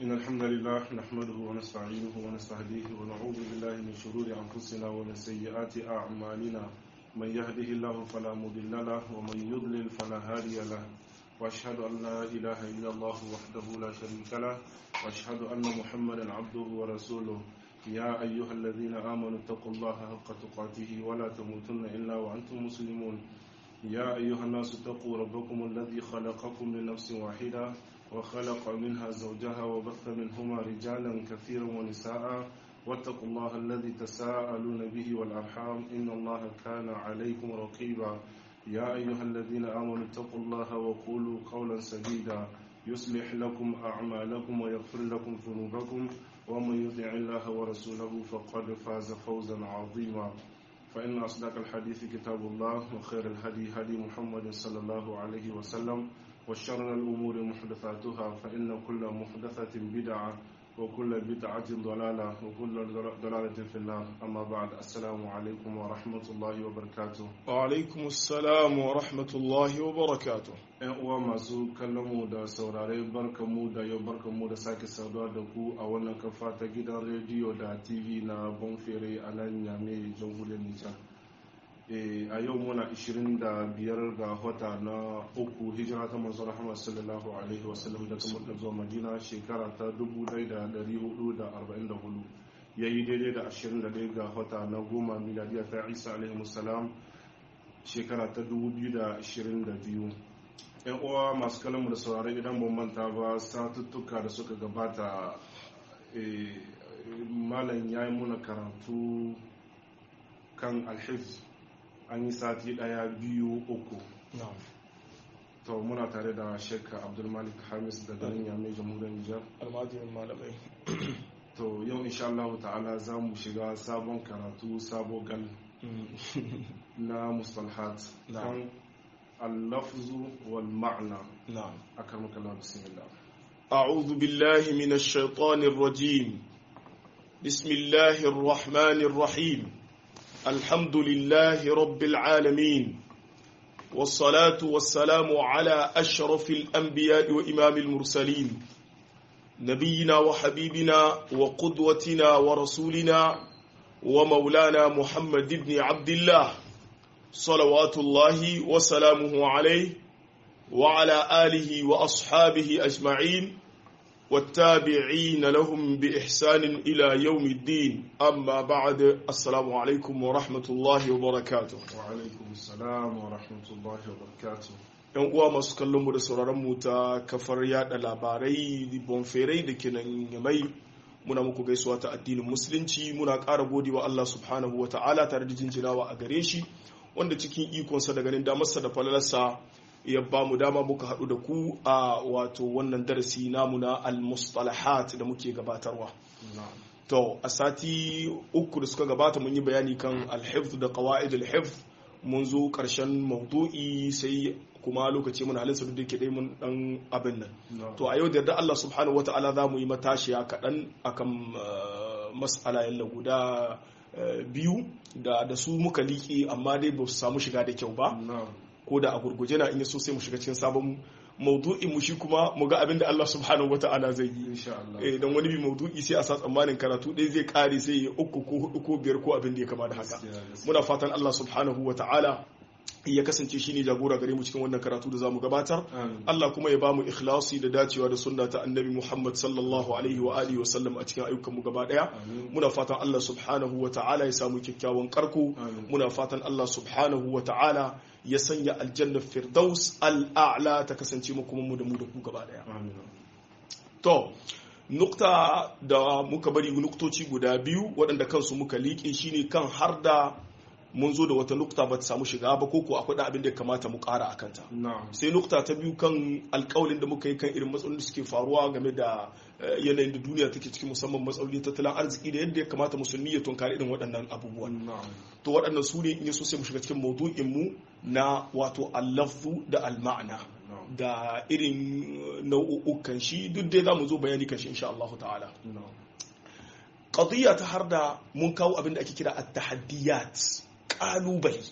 إن الحمد لله نحمده ونستعينه ونستهديه ونعوذ بالله من شرور أنفسنا ومن سيئات أعمالنا من يهده الله فلا مضل له ومن يضلل فلا هادي له وأشهد أن لا إله إلا الله وحده لا شريك له وأشهد أن محمدا عبده ورسوله يا أيها الذين آمنوا اتقوا الله حق تقاته ولا تموتن إلا وأنتم مسلمون يا أيها الناس اتقوا ربكم الذي خلقكم من نفس واحدة وخلق منها زوجها وبث منهما رجالا كثيرا ونساء واتقوا الله الذي تساءلون به والأرحام إن الله كان عليكم رقيبا يا أيها الذين آمنوا اتقوا الله وقولوا قولا سديدا يصلح لكم أعمالكم ويغفر لكم ذنوبكم ومن يطع الله ورسوله فقد فاز فوزا عظيما فإن أصدق الحديث كتاب الله وخير الهدي هدي محمد صلى الله عليه وسلم وشر الأمور محدثاتها فإن كل محدثة بدعة وكل بدعة ضلالة وكل ضلالة في النار أما بعد السلام عليكم ورحمة الله وبركاته وعلaikum assalam wa rahmatullahi wa barakatuh ‘Yan uwa masu kallon mu da saurare barkanmu da yau barkanmu da sake saduwa da ku a wannan kafa ta gidan rediyo da TV na Bonfere a nan Yame jamhuriyar Nijar. a yau muna 25 ga wata na uku hijira ta manzo Rahama sallallahu alaihi wasallam daga Makka zuwa Madina shekara ta 1444 yayi daidai da 21 ga wata na goma miladiya ta Isa alaihi wasallam shekara ta 2022 yan uwa masu kalamu da saurari idan ban manta ba satuttuka da suka gabata malam ya yi muna karatu kan alhif an yi sati daya biyu uku to muna tare da shekka abdulmalik hamis da garin yamai jamhuriyar nijar almajirin malamai to yau insha Allah ta'ala za mu shiga sabon karatu sabo gal na mustalhat kan اللفظ والمعنى نعم أكرمك الله بسم الله أعوذ بالله من الشيطان الرجيم بسم الله الرحمن الرحيم الحمد لله رب العالمين والصلاة والسلام على أشرف الأنبياء وإمام المرسلين نبينا وحبيبنا وقدوتنا ورسولنا ومولانا محمد بن عبد الله صلوات الله وسلامه عليه وعلى آله وأصحابه أجمعين والتابعين لهم بإحسان إلى يوم الدين أما بعد السلام عليكم ورحمة الله وبركاته وعليكم السلام ورحمة الله وبركاته yan uwa masu kallon mu da sauraron mu ta kafar yada labarai bonferai da ke nan yamai muna muku gaisuwa ta addinin musulunci muna ƙara godewa Allah subhanahu wa ta'ala tare da jinjinawa a gare shi wanda cikin ikonsa da ganin damarsa da falalarsa ya ba mu dama muka haɗu da ku a wato wannan darasi namu na al-mustalahat da muke gabatarwa to a sati uku da suka gabata mun yi bayani kan al-hifz da qawaid al-hifz mun zo ƙarshen maudu'i sai kuma lokaci mun halin da ke dai mun dan abin nan to a yau da yarda Allah subhanahu wata'ala za mu yi matashiya kaɗan akan mas'ala yalla guda biyu da da su muka liƙe amma dai ba su samu shiga da kyau ba ko da a gurguje na in so sai mu shiga cikin sabon maudu'in mu shi kuma mu ga abin da Allah subhanahu wata'ala zai yi eh dan wani bi maudu'i sai a sa tsammanin karatu ɗaya zai kare sai ya uku ko hudu ko biyar ko abin da ya kama da haka muna fatan Allah subhanahu wata'ala ya kasance shi ne jagora gare mu cikin wannan karatu da zamu gabatar Allah kuma ya bamu ikhlasi da dacewa da sunna ta annabi Muhammad sallallahu alaihi wa alihi wa sallam a cikin ayyukan mu gaba daya muna fatan Allah subhanahu wa ta'ala ya samu kyakkyawan karko muna fatan Allah subhanahu wa ta'ala ya sanya aljanna firdaus al'a'la ta kasance mu kuma mu da mu da ku gaba daya to nukta da muka bari nuktoci guda biyu waɗanda kansu muka liƙe shine kan har da mun zo da wata nukta ba ta samu shiga ba ko ko akwai da abin da ya kamata mu ƙara a kanta sai nukta ta biyu kan alƙawalin da muka yi kan irin matsalolin da suke faruwa game da yanayin da duniya take cikin musamman matsalolin tattalin arziki da yadda ya kamata musulmi ya tunkari irin waɗannan abubuwan to waɗannan su ne in ya so sai mu shiga cikin maudu'in mu na wato allafu da alma'ana da irin nau'ukan shi duk dai za mu zo bayani kan shi insha Allah ta'ala qadiyya ta har da mun kawo abin da ake kira at-tahaddiyat kalubale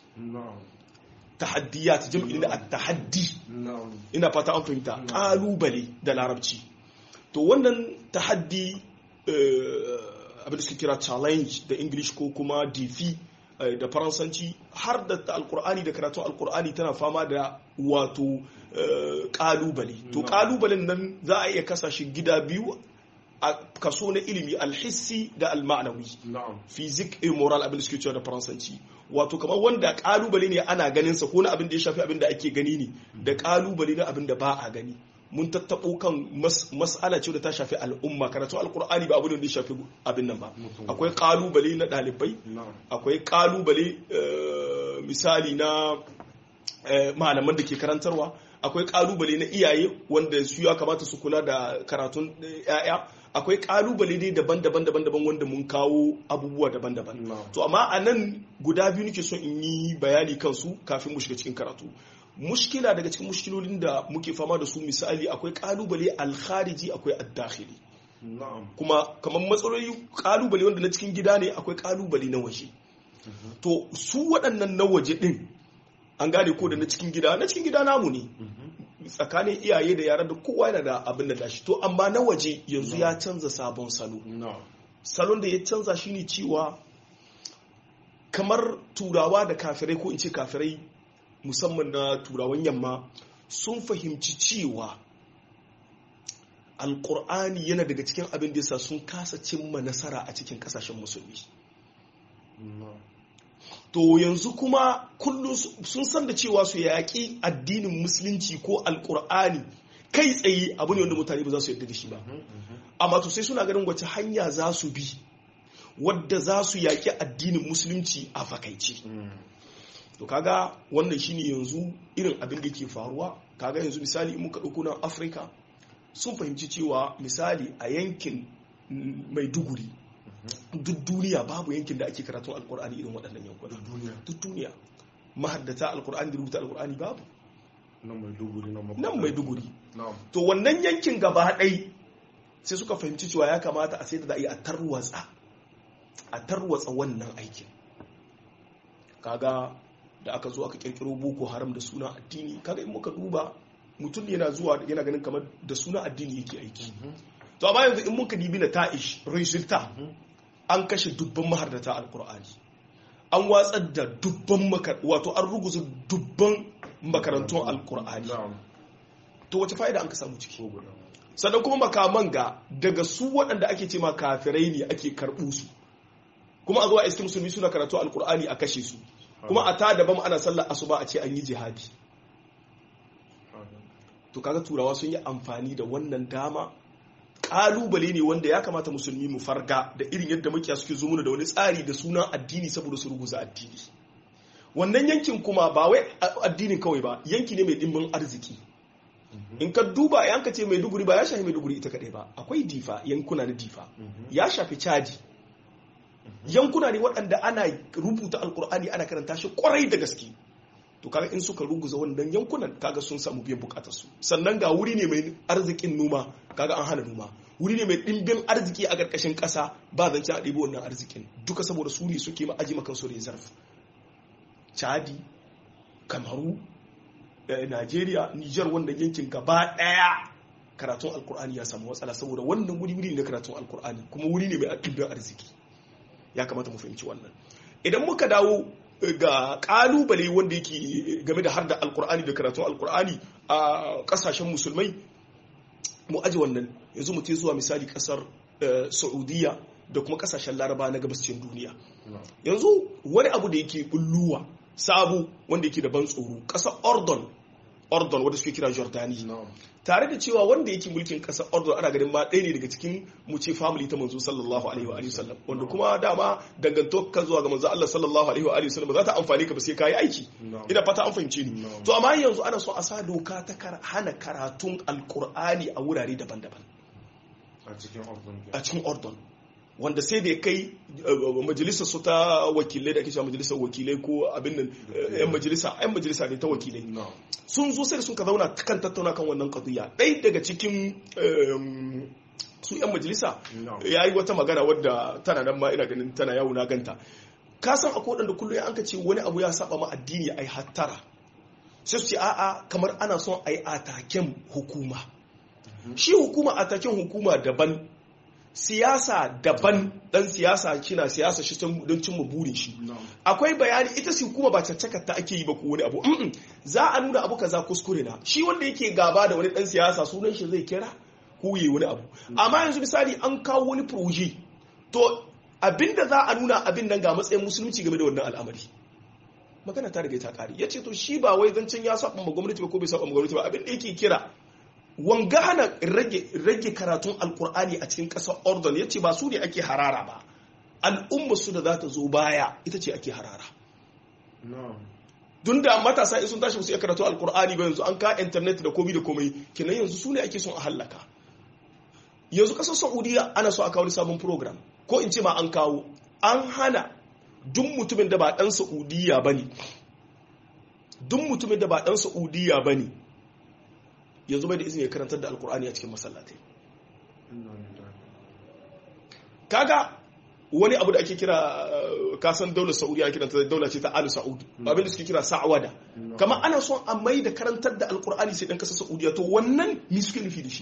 tahaddiyat jam'i da at-tahaddi ina fata an fahimta kalubale da larabci to wannan tahaddi abin da suke kira challenge da english ko kuma defi da faransanci har da alkur'ani da karatun alkur'ani tana fama da wato kalubale to kalubalen nan za a iya kasashe gida biyu a kaso na ilimi alhissi da almanawi fizik e moral abin da suke cewa da faransanci wato kamar wanda kalubale ne ana ganin sa ko na abin da ya shafi abin da ake gani ne da kalubale na abin da ba a gani mun tattaɓo kan mas'ala ce da ta shafi al'umma karatu alkur'ani ba abu ne da ya shafi abin nan ba akwai kalubale na ɗalibai akwai kalubale misali na malaman da ke karantarwa akwai kalubale na iyaye wanda su ya kamata su kula da karatun 'ya'ya akwai kalubale dai daban-daban daban-daban wanda mun kawo abubuwa daban-daban to amma a nan guda biyu nake son in yi bayani kansu kafin mu shiga cikin karatu mushkila daga cikin mushkilolin da muke fama da su misali akwai kalubale alkhariji akwai addakhili kuma kamar matsaloli kalubale wanda na cikin gida ne akwai kalubale na waje to su waɗannan na waje ɗin an gane ko da na cikin gida na cikin gida namu ne tsakanin iyaye da yara da kowa yana da abin da dashi to amma na waje yanzu ya canza sabon salo salon da ya canza shine cewa kamar turawa da kafirai ko in ce kafirai musamman na turawan yamma sun fahimci cewa alkur'ani yana daga cikin abin da yasa sun kasa cimma nasara a cikin kasashen musulmi to yanzu kuma kullum sun san da cewa su yaƙi addinin musulunci ko alkur'ani kai tsaye abu ne wanda mutane ba za su yarda da shi ba amma to sai suna ganin wace hanya za su bi wadda za su yaƙi addinin musulunci a fakaice to kaga wannan shine yanzu irin abin da ke faruwa kaga yanzu misali in muka ɗauko nan afirka sun fahimci cewa misali a yankin maiduguri duk duniya babu yankin da ake karatun alkur'ani irin waɗannan yankuna duk duniya mahaddata alkur'ani da rubuta alkur'ani babu nan maiduguri to wannan yankin gaba ɗai sai suka fahimci cewa ya kamata a sai da za a yi a tarwatsa a tarwatsa wannan aikin kaga da aka zo aka kirkiro boko haram da suna addini kaga in muka duba mutum yana zuwa yana ganin kamar da suna addini yake aiki to amma yanzu in muka dibi na ta'ish resulta an kashe dubban mahardata alkur'ani an watsar da dubban wato an ruguza dubban makarantun alkur'ani to wace fa'ida an ka samu ciki sannan kuma makaman ga daga su waɗanda ake ce ma kafirai ne ake karɓu su kuma a zuwa iskin musulmi suna karatu alkur'ani a kashe su kuma a ta daban ana sallar asuba a ce an yi jihadi to kaga turawa sun yi amfani da wannan dama kalubale ne wanda ya kamata musulmi mu farga da irin yadda mukiya suke zo mana da wani tsari da sunan addini saboda su ruguza addini wannan yankin kuma ba wai addinin kawai ba yanki ne mai dimbin arziki in ka duba yan ka ce mai duguri ba ya shafi mai duguri ita kadai ba akwai difa yankuna na difa ya shafi chadi yankuna ne waɗanda ana rubuta alkur'ani ana karanta shi kwarai da gaske to kaga in suka ruguza wannan yankunan kaga sun samu biyan bukatar su sannan ga wuri ne mai arzikin noma kaga an hana noma wuri ne mai ɗimbin arziki a ƙarƙashin ƙasa ba zance a ɗibo wannan arzikin duka saboda su ne suke ma aji makan su reserve chadi kamaru najeriya niger wanda yankin gaba ɗaya karatun alkur'ani ya samu matsala saboda wannan wuri wuri ne karatun alkur'ani kuma wuri ne mai ɗimbin arziki ya kamata mu fahimci wannan idan muka dawo ga kalubale wanda yake game da har da alkur'ani da karatun alkur'ani a kasashen musulmai mu aji wannan yanzu mu zuwa misali kasar saudiya da kuma kasashen laraba na gabascin duniya yanzu wani abu da yake bulluwa sabu wanda yake da ban tsoro kasar ordon ordon wadda suke kira jordani tare da cewa wanda yake mulkin kasar ordon ana ganin ma ɗaya ne daga cikin mu ce family ta manzo sallallahu alaihi wa alihi sallam wanda kuma dama danganto ka zuwa ga manzo Allah sallallahu alaihi wa alihi sallam za ta amfani ka ba sai kai aiki ina fata an fahimce ni to amma yanzu ana so a sa doka ta hana karatun alqur'ani a wurare daban-daban a cikin ordon wanda sai da ya kai majalisar su ta wakilai da ake cewa majalisar wakilai ko abin nan yan majalisa yan majalisa ne ta wakilai sun zo sai da sun ka zauna kan tattauna kan wannan qadiyya ɗaya daga cikin su yan majalisa ya yi wata magana wadda tana nan ma ina ganin tana yawo na ganta ka san akwai waɗanda kullum an ka ce wani abu ya saba ma addini ai hattara sai su ce a'a kamar ana son ai ataken hukuma shi hukuma a takin hukuma daban siyasa daban dan siyasa kina siyasa shi don cimma burin shi akwai bayani ita si hukuma ba caccakar ta ake yi ba ko wani abu za a nuna abu kaza kuskure na shi wanda yake gaba da wani dan siyasa sunan shi zai kira ko yi wani abu amma yanzu misali an kawo wani proje to abinda za a nuna abin nan ga matsayin musulunci game da wannan al'amari magana ta riga ta kare ya ce to shi ba wai zancen ya saba ma gwamnati ba ko bai saba ma gwamnati ba abin da yake kira wanga hana rage karatun alkur'ani a cikin ƙasar ordon ya ce ba su ne ake harara ba al'umma su da za ta zo baya ita ce ake harara dun da matasa in sun tashi su iya karatu alkur'ani ba yanzu an ka intanet da komai da komai kenan yanzu su ne ake son a hallaka yanzu ƙasar saudiya ana so a kawo sabon program ko in ce ma an kawo an hana duk mutumin da ba ɗan saudiya ba ne duk mutumin da ba ɗan saudiya ba ne yanzu bai da izini ya karantar da alkur'ani a cikin masallatai kaga wani abu da ake kira kasan daular saudiya ake kiranta daula ce ta alu sa'ud abin da suke kira sa'awada kama ana son a mai da karantar da alkur'ani sai dan kasar saudiya to wannan mi suke nufi da shi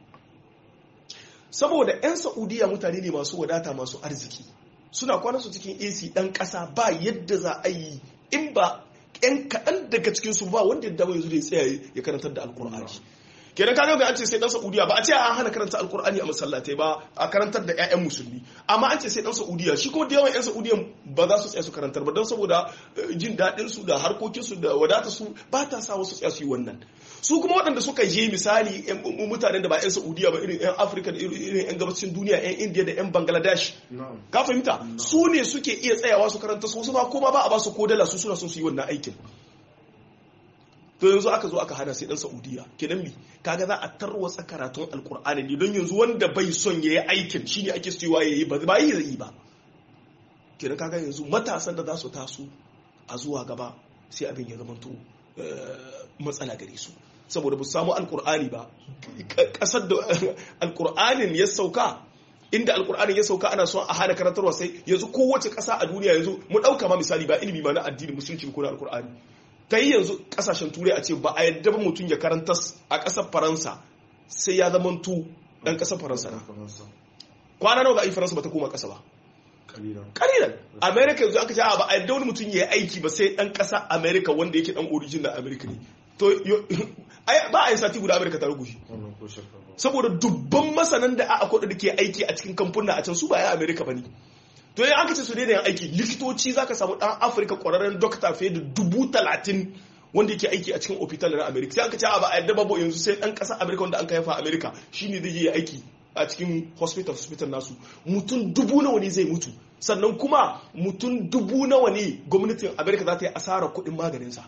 saboda 'yan saudiya mutane ne masu wadata masu arziki suna kwana su cikin ac dan kasa ba yadda za a yi in ba 'yan kaɗan daga cikinsu ba wanda ya dawo yanzu da ya tsaya ya karantar da alkur'ani kenan kaga ga an ce sai dan saudiya ba a ce an hana karanta alkur'ani a masallatai ba a karantar da 'ya'yan musulmi amma an ce sai dan saudiya shi kuma da yawan 'yan saudiya ba za su tsaya su karantar ba don saboda jin daɗin su da harkokin su da wadata su ba ta sa wasu tsaya su yi wannan su kuma waɗanda suka je misali mutanen da ba 'yan saudiya ba irin 'yan afirka da irin 'yan gabacin duniya 'yan indiya da 'yan bangladesh ka fahimta su ne suke iya tsayawa su karanta su wasu ba kuma ba a ba su kodala su suna son su yi wannan aikin to yanzu aka zo aka hana sai dan saudiya kenan mi kaga za a tarwatsa karatun alkur'ani ne don yanzu wanda bai son yayi aikin shine ake cewa yayi ba ba yi zai ba kenan kaga yanzu matasan da za su taso a zuwa gaba sai abin ya zama to matsala gare su saboda ba su samu alkur'ani ba kasar da alkur'anin ya sauka inda alkur'anin ya sauka ana son a hana karantarwa sai yanzu kowace kasa a duniya yanzu mu dauka ma misali ba ilimi ma na addini musulunci ko na alkur'ani ta yi yanzu kasashen turai a ce ba a yadda ba mutum ya karanta a ƙasar faransa sai ya zama tu ɗan ƙasar faransa na kwana nawa ba a yi faransa ba ta koma ƙasa ba kalilan america yanzu aka ce ba a yadda wani mutum ya yi aiki ba sai ɗan ƙasa america wanda yake ɗan origin na america ne to ba a yi sati guda america ta rugushi saboda dubban masanan da a akwai da ke aiki a cikin kamfuna a can su ba ya america ba ne to yi aka ce su daina yin aiki likitoci za ka samu ɗan afirka ƙwararren dokta fiye da dubu talatin wanda yake aiki a cikin ofital na amerika sai aka ce ba a yadda babu yanzu sai ɗan ƙasar amerika wanda an ka haifa amerika shine zai yi aiki a cikin hospital hospital nasu mutum dubu nawa ne zai mutu sannan kuma mutum dubu nawa ne gwamnatin amerika za ta yi asarar kuɗin maganinsa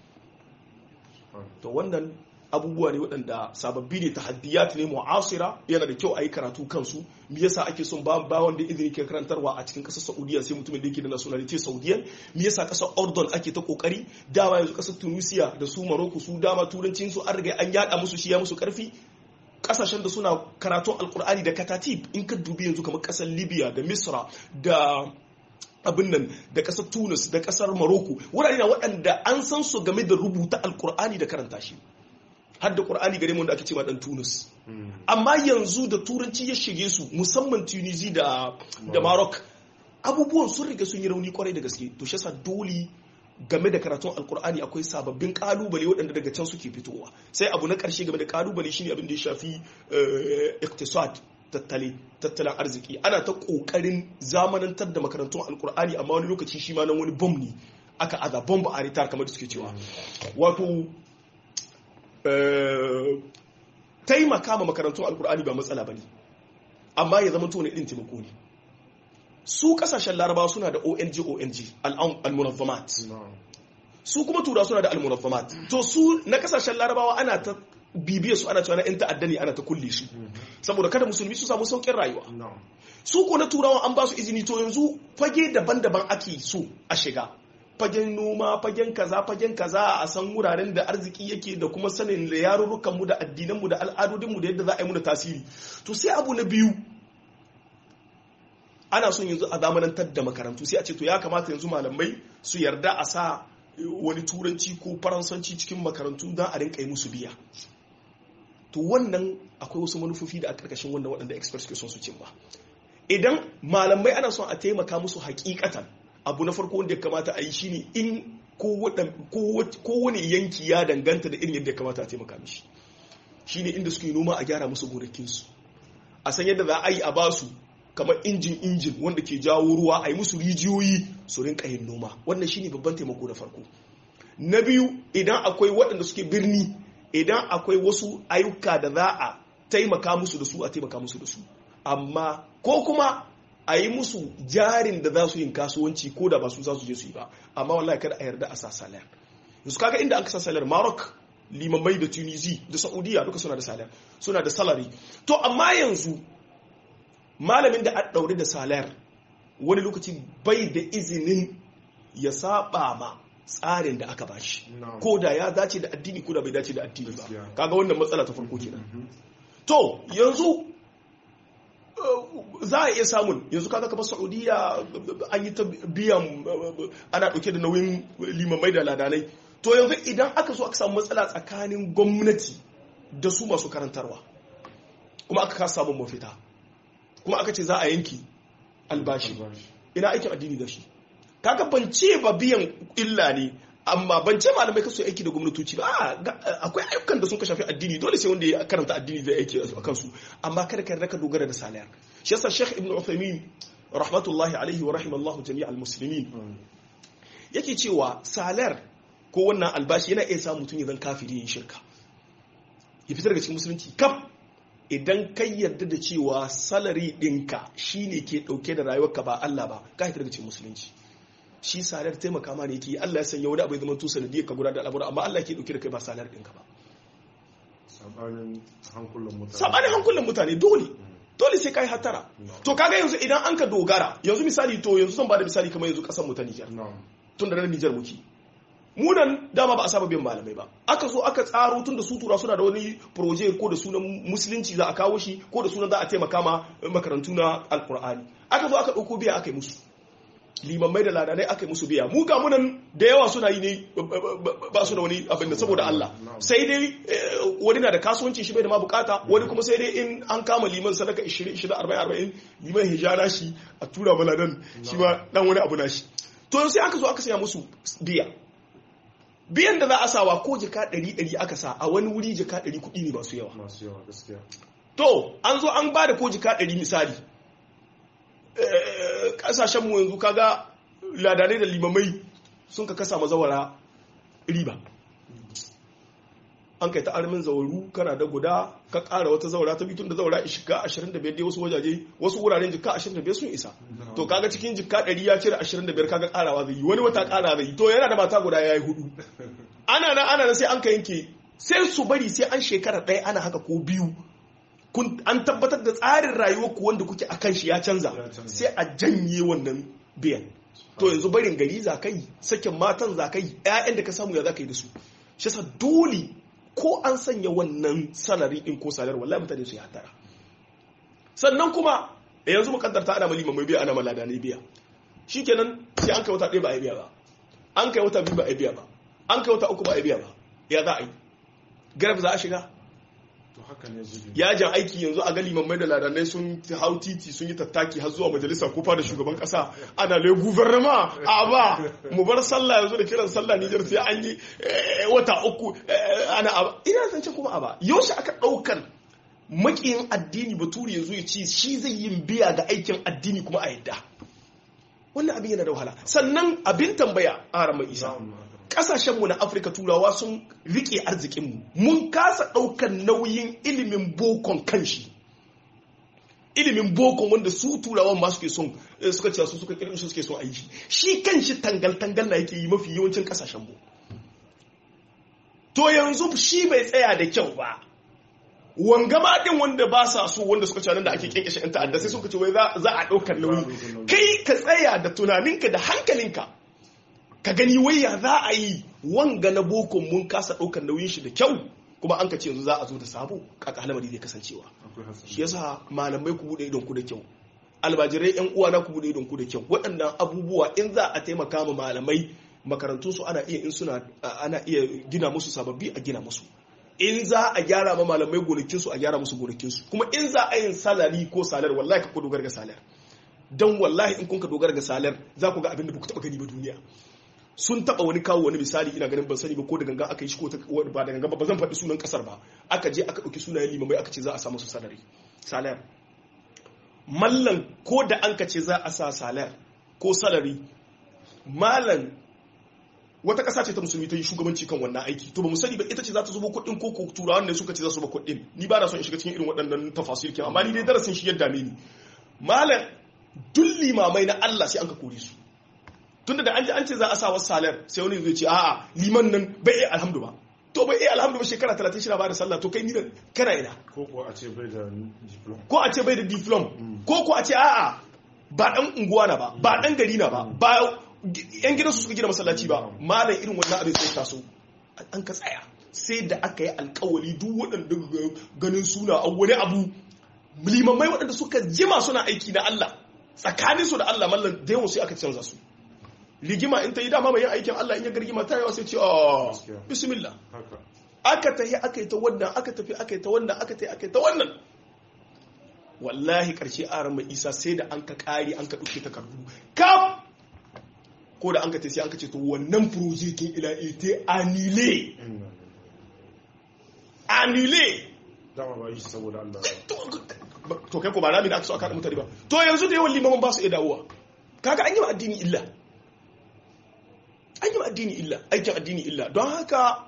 to wannan abubuwa ne waɗanda sababbi ne tahaddiyat ne mu'asira yana da kyau a yi karatu kansu me yasa ake son ba ba wanda izini ke karantarwa a cikin ƙasar Saudiya sai mutumin da yake da nationality Saudiyan me yasa ƙasar Ordon ake ta kokari dama yanzu ƙasar Tunisia da su Morocco su dama turancin su an riga an yada musu shi ya musu karfi kasashen da suna karatun alkur'ani da katatib in ka dubi yanzu kamar ƙasar Libya da Misra da abin nan da ƙasar Tunis da ƙasar Morocco wurare na waɗanda an san su game da rubuta alkur'ani da karanta shi har da ƙur'ani gare mu da ake cewa dan Tunis amma yanzu da turanci ya shige su musamman Tunisi da da Maroc abubuwan sun riga sun yi rauni kwarai da gaske to shi dole game da karatun alkur'ani akwai sababbin kalubale waɗanda daga can suke fitowa sai abu na ƙarshe game da kalubale shine abin da ya shafi iktisad tattale tattalin arziki ana ta ƙoƙarin zamanantar da makarantun alkur'ani amma wani lokaci shi ma nan wani bom ne aka aza bomb a ritar kamar da suke cewa wato taimaka ma makarantun alkur'ani ba matsala ba ne amma ya zama tone ɗin taimako ne su kasashen larabawa suna da ong ong al-munazzamat su kuma tura suna da al-munazzamat to su na kasashen larabawa ana ta bibiya su ana cewa na 'yan ta'adda ne ana ta kulle su saboda kada musulmi su samu saukin rayuwa su ko na turawa an ba su izini to yanzu fage daban-daban ake so a shiga fagen noma fagen kaza fagen kaza a san wuraren da arziki yake da kuma sanin da yarurrukanmu da addinanmu da al'adodinmu da yadda za a yi muna tasiri to sai abu na biyu ana son yanzu a zamanantar da makarantu sai a ce to ya kamata yanzu malamai su yarda a sa wani turanci ko faransanci cikin makarantu don a rinka yi musu biya to wannan akwai wasu manufofi da a karkashin wannan waɗanda experts ke son su cimma idan malamai ana son a taimaka musu hakikatan abu na farko wanda ya kamata a yi shine in kowane yanki ya danganta da irin yadda ya kamata a taimaka mishi shine inda suke noma a gyara musu gonakinsu a san yadda za a yi a basu kamar injin injin wanda ke jawo ruwa a yi musu rijiyoyi su rinka yin noma wannan shine babban taimako na farko na biyu idan akwai waɗanda suke birni idan akwai wasu ayyuka da za a taimaka musu da su a taimaka musu da su amma ko kuma a yi musu jarin da za su yin kasuwanci ko da ba su za su je su yi ba amma wallahi kada a yarda a sa salar yanzu kaga inda aka sa salar Maroc limamai da Tunisi da Saudiya duka suna da salar suna da salary to amma yanzu malamin da a daure da salar wani lokaci bai da izinin ya saba ma tsarin da aka bashi ko da ya dace da addini ko da bai dace da addini ba kaga wannan matsala ta farko kenan to yanzu za a iya samun yanzu kaga kamar saudiya an yi ta biyan ana ɗauke da nauyin limamai da ladanai to yanzu idan aka so aka samu matsala tsakanin gwamnati da su masu karantarwa kuma aka kasa samun mafita kuma aka ce za a yanki albashi ina aikin addini da shi kaga ban ce ba biyan illa ne amma ban ce malamai kasu aiki da gwamnatoci ba akwai ayyukan da sun ka shafi addini dole sai wanda ya karanta addini zai aiki a kansu amma kada ka raka dogara da salayar shi yasa Sheikh Ibn Uthaymeen rahmatullahi alaihi wa rahimallahu jami'al muslimin yake cewa salar ko wannan albashi yana iya sa mutum ya zan kafiri yin shirka ya fitar daga cikin musulunci kaf idan kai yarda da cewa salari ɗinka shine ke ɗauke da rayuwarka ba Allah ba ka fitar daga cikin musulunci shi salar taimaka ma ne yake Allah ya sanya wani abu ya zama to sanadiyar ka gudanar da al'amura amma Allah ke dauke da kai ba salar ɗinka ba sabanin hankulan mutane sabanin hankulan mutane dole dole sai kai hatara to kaga yanzu idan an ka dogara yanzu misali to yanzu zan bada misali kamar yanzu kasar mu ta Niger tun da nan Niger muke mu nan dama ba a saba biyan malamai ba aka zo aka tsaro tun da su tura suna da wani proje ko da sunan musulunci za a kawo shi ko da sunan za a taimaka ma makarantu na alkur'ani aka zo aka ɗauko biya aka yi musu limammai da ladanai aka yi musu biya mu ga munan da yawa suna yi ne ba su da wani abin da saboda Allah sai dai wani na da kasuwanci shi bai da ma bukata wani kuma sai dai in an kama liman sadaka 20 20 40 40 liman hijara shi a tura maladan shi ma dan wani abu na shi to sai aka zo aka saya musu biya biyan da za a sawa ko jika 100 aka sa a wani wuri jika 100 kuɗi ne masu yawa masu yawa gaskiya to an zo an ba da ko jika 100 misali kasashenmu yanzu kaga ladanai da limamai sun ka kasa mazawara riba an kai ta armin zawaru kana da guda ka kara wata zawara ta bitun da zawara shiga 25 dai wasu wajaje wasu wuraren jika 25 sun isa to kaga cikin jika 100 ya cire 25 kaga karawa zai yi wani wata kara zai yi to yana da mata guda yayi hudu ana nan ana nan sai an ka yanke sai su bari sai an shekara ɗaya ana haka ko biyu an tabbatar da tsarin rayuwar ku wanda kuke akan shi ya canza sai a janye wannan biyan to yanzu barin gari za ka yi sakin matan za ka yi 'ya'yan da ka samu ya za ka yi da su shi sa dole ko an sanya wannan salari din ko salar wallahi mutane su yi hatara sannan kuma yanzu mukantarta ana malima mai biya ana malada ne biya shikenan sai an kai wata ɗaya ba a biya ba an kai wata biyu ba a biya ba an kai wata uku ba a biya ba ya za a yi garab za a shiga yajin aiki yanzu a gali mai da ladanai sun hau titi sun yi tattaki har zuwa majalisa ko da shugaban kasa ana le guvernama a ba mu bar sallah yanzu da kiran sallah Nijar sai an yi wata uku ana aba ina zance kuma aba yaushe aka daukar makiyin addini baturi yanzu ya ce shi zai yin biya ga aikin addini kuma a yadda wannan abin yana da wahala sannan abin tambaya a ramar isa kasashenmu na afirka turawa sun rike arzikinmu mun kasa ɗaukar nauyin ilimin bokon kanshi ilimin bokon wanda su turawan ma suke son suka cewa su suka kirkin suke son aiki shi kanshi tangal-tangal na yake yi mafi yawancin kasashenmu to yanzu shi bai tsaya da kyau ba wanga ma din wanda ba sa so wanda suka cewa da ake kinkashe yan ta'adda sai suka ce wai za a ɗaukar nauyi kai ka tsaya da tunaninka da hankalinka ka gani wai ya za a yi wanga na bokon mun kasa ɗaukar nauyin shi da kyau kuma an ka ce yanzu za a zo da sabo kaka halamari zai kasancewa shi yasa malamai ku bude idon ku da kyau albajirai yan uwa na ku bude idon ku da kyau waɗannan abubuwa in za a taimaka ma malamai makarantun su ana iya in suna ana iya gina musu sababbi a gina musu in za a gyara ma malamai gonakinsu a gyara musu gonakinsu kuma in za a yin salari ko salar wallahi ka ku dogara ga salar don wallahi in kun ka dogara ga salar za ku ga abin da ba ku taɓa gani ba duniya sun taɓa wani kawo wani misali ina ganin ban sani ba ko da ganga aka yi shi ko ba da ganga ba zan faɗi sunan ƙasar ba aka je aka ɗauki sunayen limamai aka ce za a samu su salari salar mallan ko da an ka ce za a sa salar ko salari malam wata ƙasa ce ta musulmi ta yi shugabanci kan wannan aiki to ba mu sani ba ita ce za ta zuba kuɗin ko turawan ne suka ce za su ba kuɗin ni ba na son in shiga cikin irin waɗannan tafasir kin amma ni dai darasin shi yadda ni malam duk limamai na Allah sai an ka kore su tunda da an ji an ce za a sa wasu salar sai wani zai ce a'a liman nan bai iya alhamdu ba to bai iya alhamdu ba shekara 30 shi ba da sallah to kai ni kana ina ko ko a ce bai da diplom ko a ce bai da diplom ko ko a ce a'a ba dan unguwa na ba ba dan gari na ba ba yan gidansu suka gina masallaci ba malam irin wannan abin sai taso an ka tsaya sai da aka yi alkawali duk waɗanda ganin suna a wani abu limamai waɗanda suka jima suna aiki na Allah tsakanin su da Allah mallan da yawan sai aka canza su rigima in ta yi dama mai yin aikin Allah in ya gargima ta yawa sai ce oh bismillah aka tafi aka yi ta wannan aka tafi aka yi ta wannan aka tafi aka yi ta wannan wallahi karshe aran mai isa sai da an ka kare an ka ɗauke takardu kaf ko da an ka sai an ka ce to wannan projekin ila ite anile anile dama ba yi saboda Allah to kai ko ba rami da aka so aka mutane ba to yanzu da yawan limaman ba su iya dawowa kaga an yi ma addini illa an yi ma addini illa aikin addini illa don haka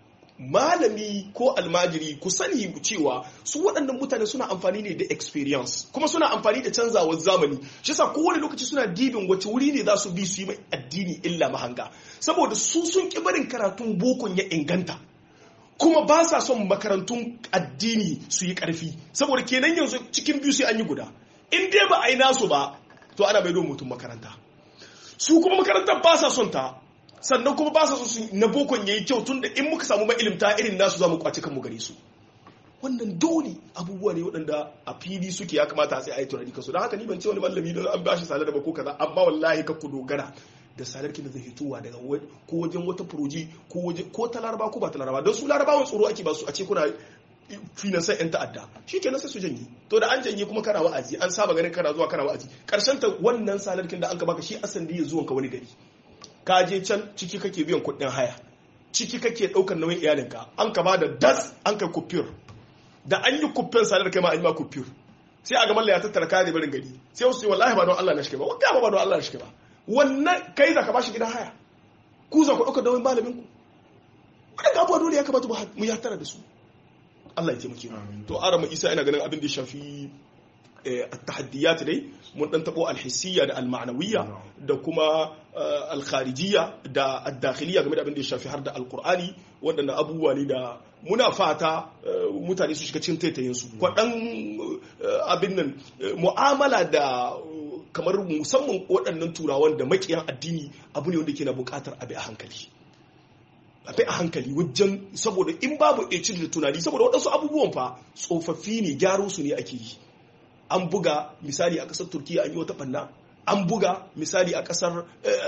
malami ko almajiri ku sani cewa su waɗannan mutane suna amfani ne da experience kuma suna amfani da canzawar zamani shi sa kowane lokaci suna dibin wace wuri ne za su bi su yi mai addini illa mahanga saboda su sun ƙi barin karatun bokon ya inganta kuma ba sa son makarantun addini su yi ƙarfi saboda kenan yanzu cikin biyu sai an yi guda in dai ba a yi nasu ba to ana bai mutum makaranta su kuma makarantar ba sa son ta sannan kuma ba sa so su na bokon yayi kyau tunda in muka samu mailimta irin nasu za mu kwaci kanmu gare su wannan dole abubuwa ne waɗanda a fili suke ya kamata a sai a yi tunani kasu don haka ni ban ce wani mallami don an bashi salar da ba ko kaza amma wallahi ka ku dogara da salar kin da zai hitowa daga ko wajen wata furoji ko waje ko ta laraba ko ba ta laraba don su larabawan tsoro ake ba su a ce kuna finansan yan ta'adda shi kenan sai su janye to da an janye kuma kana wa'azi an saba ganin kana zuwa kana wa'azi karshen ta wannan salar kin da an ka baka shi asan da ya zuwan ka wani gari ka je can ciki kake biyan kuɗin haya ciki kake ɗaukar nauyin iyalinka an ka bada das an kai kufiyar da an yi kufiyar salar kai ma an yi ma kufiyar sai a ga mallaya tattara kare barin gari sai wasu ce wallahi ba don Allah na shi ba wanda ba don Allah na shi ba wannan kai za ka bashi gidan haya ku za ku ɗaukar nauyin malamin ku wadanda abubuwa dole ya kamata mu ya tara da su Allah ya taimake mu to arama isa ina ganin abin da ya shafi التحديات dai mun dan tabo alhissiyya da alma'nawiyya da kuma alkharijiyya da addakhiliyya game da abin da ya shafi har da alqur'ani waɗannan abubuwa ne da muna fata mutane su shiga cikin taitayin su kwaɗan abin nan mu'amala da kamar musamman waɗannan turawan da makiyan addini abu ne wanda ke na buƙatar abi a hankali abi a hankali wajen saboda in babu ecin da tunani saboda waɗansu abubuwan fa tsofaffi ne gyaro su ne ake yi an buga misali a ƙasar turkiya an yi wata ɓanna an buga misali a ƙasar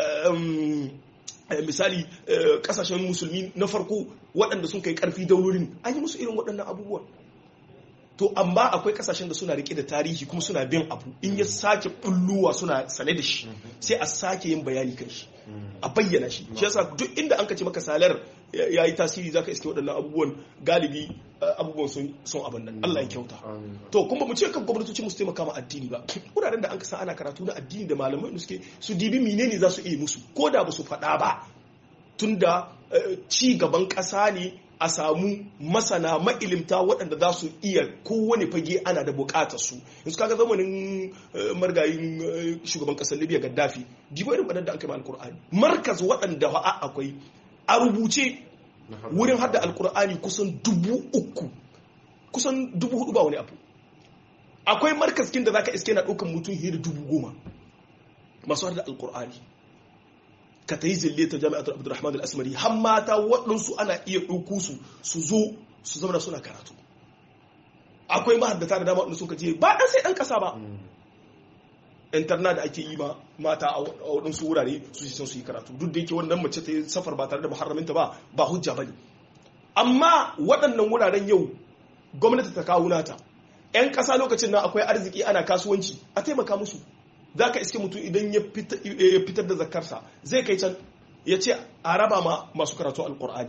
misali ƙasashen musulmi na farko waɗanda sun kai ƙarfi daurorin an yi musu irin waɗannan abubuwan to amma akwai ƙasashen da suna rike da tarihi kuma suna bin abu in ya sake bulluwa suna sane da shi sai a sake yin bayani kan shi a bayyana shi shi yasa duk inda an kace maka salar ya yi tasiri zaka iske waɗannan abubuwan galibi abubuwan sun abin nan Allah ya kyauta to kuma mu ce kan gwamnatoci mu su taimaka ma addini ba wuraren da an kasa ana karatu na addini da malamai da suke su dibi menene za su iya musu ko da ba su faɗa ba tunda ci gaban ƙasa ne a samu masana ma'ilimta waɗanda za su iya kowane fage ana da buƙatar su yanzu kaga zamanin margayin shugaban ƙasar libya gaddafi dibo irin wadanda an kai ma alkur'ani markaz waɗanda fa'a akwai a rubuce wurin hada alkur'ani kusan dubu uku kusan dubu hudu ba wani abu akwai markaskin da zaka iske na ɗaukan mutum hira dubu goma masu hada alkur'ani ka ta yi zille ta jami'atar abdurrahman al-asmari har mata waɗansu ana iya ɗauku su su zo su zama suna karatu akwai mahaddata da dama waɗanda suka je ba ɗan sai ɗan ƙasa ba interna da ake yi ma mata a waɗansu wurare su son su yi karatu duk da yake wannan mace ta yi safar ba tare da muharraminta ba ba hujja ba ne amma waɗannan wuraren yau gwamnati ta kawo nata 'yan ƙasa lokacin nan akwai arziki ana kasuwanci a taimaka musu za ka iske mutum idan ya fitar da zakarsa zai kai can ya ce a raba ma masu karatu alkur'ani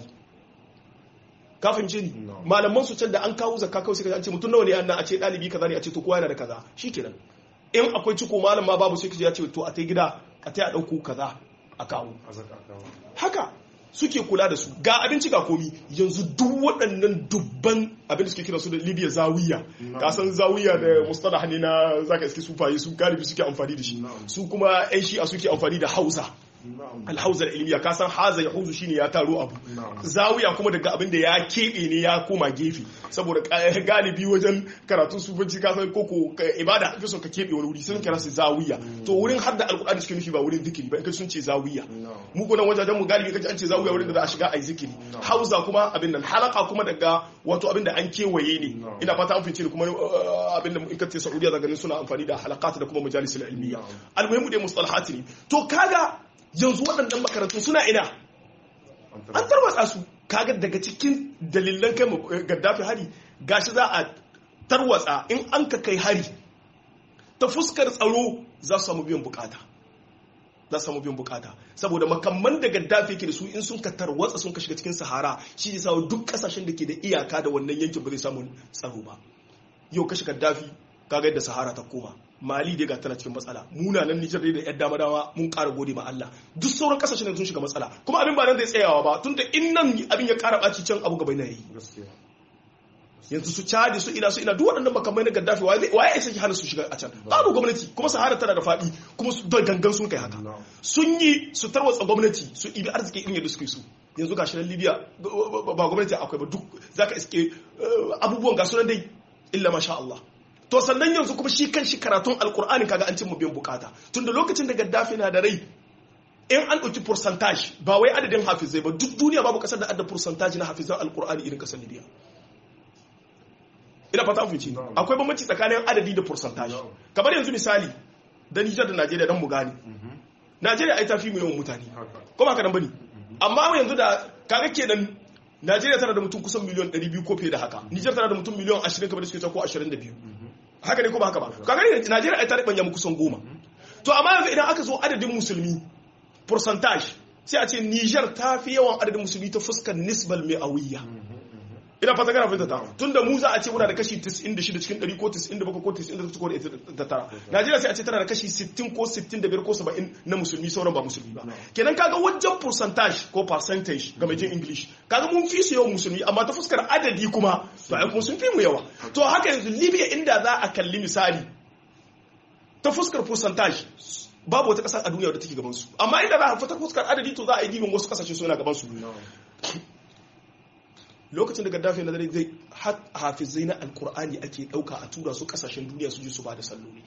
ka fahimce ni malaman su can da an kawo zakka kawai sai ka ce mutum nawa ne an a ce ɗalibi kaza ne a ce to kowa yana da kaza shikenan in akwai ciko malam ma babu sai ka ya ce to a ta gida a ta ɗauko kaza a kawo haka suke kula da su ga abinci ga komi yanzu duk waɗannan dubban abin da suke kira su da libya zawiya kasan zawiya da mustalah ne na zaka iske sufaye su galibi suke amfani da shi su kuma yan shi'a suke amfani da hausa alhauzar ilmiya ka san haza ya huzu shine ya taro abu zawiya kuma daga abin da ya keɓe ne ya koma gefe saboda galibi wajen karatun sufanci ka san koko ibada fi son ka keɓe wani wuri sun kira su zawiya to wurin hadda alkur'ani suke nufi ba wurin zikiri ba in sun ce zawiya mu ko nan wajajen mu galibi kaji an ce zawiya wurin da za a shiga a yi zikiri hauza kuma abin nan halaka kuma daga wato abin da an kewaye ne ina fata an fice kuma abin da in ka ce saudiya za ganin suna amfani da halakat da kuma majalisul ilmiya almuhimmu dai mustalahati ne to kaga yanzu waɗannan makarantu suna ina an tarwatsa su kaga daga cikin dalilan kai gaddafi hari gashi za a tarwatsa in an ka kai hari ta fuskar tsaro za su samu biyan bukata za su samu biyan bukata saboda makamman da gaddafi yake da su in sun ka tarwatsa sun ka shiga cikin sahara shi ne sawa duk kasashen da ke da iyaka da wannan yankin ba zai samu tsaro ba yau kashe gaddafi kaga yadda sahara ta koma mali dai ga tana cikin matsala munanan nijar dai da yan dama dama mun ƙara gode ma Allah duk sauran kasashen sun shiga matsala kuma abin ba nan zai tsayawa ba tunda in nan abin ya ƙara ɓaci can abu gaba na yi yanzu su cadi su ina su ina duk waɗannan makamai na gaddafi waye ya saki hana su shiga a can babu gwamnati kuma sahara tana da faɗi kuma su da gangan sun kai haka sun yi su tarwatsa gwamnati su ibi arziki irin yadda suke so yanzu ga shi libya ba gwamnati akwai ba duk zaka iske abubuwan ga sunan dai illa masha Allah to sannan yanzu kuma shi kan shi karatun alkur'ani kaga an cin mu biyan bukata tunda lokacin da gaddafi na da rai in an ɗauki percentage ba wai adadin hafizai ba duk duniya babu kasar da adda percentage na hafizan alkur'ani irin kasar libya ina fata an fice akwai bambanci tsakanin adadi da percentage kamar yanzu misali da Nijar da Najeriya dan mu gane Najeriya ai tafi mu yawan mutane ko ba ka dan bane amma yanzu da kaga kenan Najeriya tana da mutum kusan miliyan 200 ko fiye da haka Nijar tana da mutum miliyan 20 kamar da suke ko 22 haka ne ko ba haka ba kaga ne Najeriya ai ta ribanya mu kusan goma to amma yanzu idan aka zo adadin musulmi percentage sai a ce Niger ta fi yawan adadin musulmi ta fuskar nisbal mi'awiyya ina fata kana fahimta ta tunda mu za a ce muna da kashi 96 cikin 100 ko 97 ko 98 ko 99 Najeriya sai a ce tana da kashi 60 ko 65 ko 70 na musulmi sauran ba musulmi ba kenan kaga wajen percentage ko percentage ga mai jin English kaga mun fi su yawan musulmi amma ta fuskar adadi kuma to ai kuma sun fi mu yawa to haka yanzu Libya inda za a kalli misali ta fuskar percentage babu wata ƙasa a duniya da take gaban su amma inda za a fata fuskar adadi to za a yi dibin wasu kasashe suna gaban su lokacin da gaddafi na dare zai hafizai na alkur'ani ake dauka a tura su kasashen duniya su ji su ba da salloli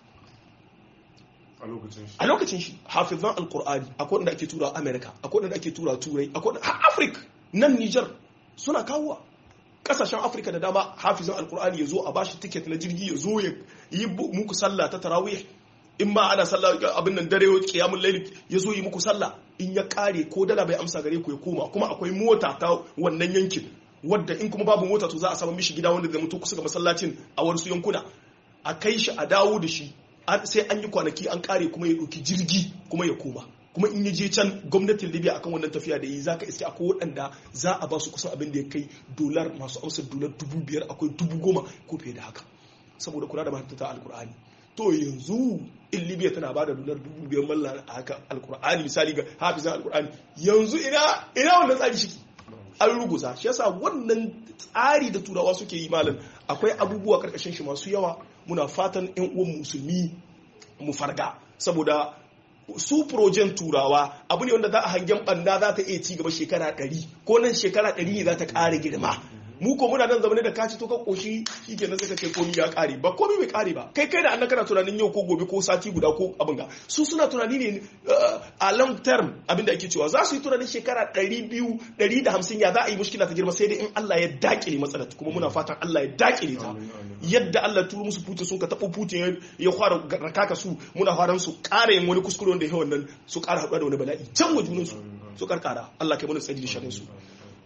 a lokacin shi hafizan alkur'ani akwai wanda ake tura america akwai wanda ake tura turai akwai wanda afirka nan niger suna kawowa kasashen afirka da dama hafizan alkur'ani ya zo a bashi tiket na jirgi ya zo ya yi muku sallah ta tarawih in ma ana sallah abin nan dare kiyamun laili ya zo yi muku sallah in ya kare ko dala bai amsa gare ku ya koma kuma akwai mota ta wannan yankin wadda in kuma babu mota to za a samu mishi gida wanda zai mutu kusa ga masallacin a wasu yankuna a kai shi a dawo da shi sai an yi kwanaki an kare kuma ya ɗauki jirgi kuma ya koma kuma in ya je can gwamnatin libya akan wannan tafiya da yi za ka iske akwai waɗanda za a ba su kusan abin da ya kai dolar masu amsar dolar dubu biyar akwai dubu goma ko fiye da haka saboda kula da mahaifata alkur'ani to yanzu in libya tana ba da dolar dubu biyar mallar a haka alkur'ani misali ga hafizan alkur'ani yanzu ina ina wannan tsari shi an ruguza shi yasa wannan tsari da turawa suke yi malam akwai abubuwa karkashin shi masu yawa muna fatan yan uwan musulmi mu farga saboda su projen turawa abu ne wanda za a hangen banda za ta iya ci gaba shekara ɗari ko nan shekara ɗari ne za ta ƙara girma mu ko muna nan zamane da kaci to ka koshi shikenan sai ka ce komi ya kare ba komi bai kare ba kai kai da annan kana tunanin yau ko gobe ko sati guda ko abin ga su suna tunani ne a long term abin da ake cewa za su yi tunanin shekara 200 150 ya za a yi mushkila ta girma sai dai in Allah ya dakile matsalar kuma muna fatan Allah ya dakile ta yadda Allah turu musu Putin sun ka tabo Putin ya fara rakaka su muna faran su ƙara yin wani kuskure wanda ya wannan su ƙara haɗuwa da wani bala'i can wa junan su su karkara Allah kai mana tsari da sharin su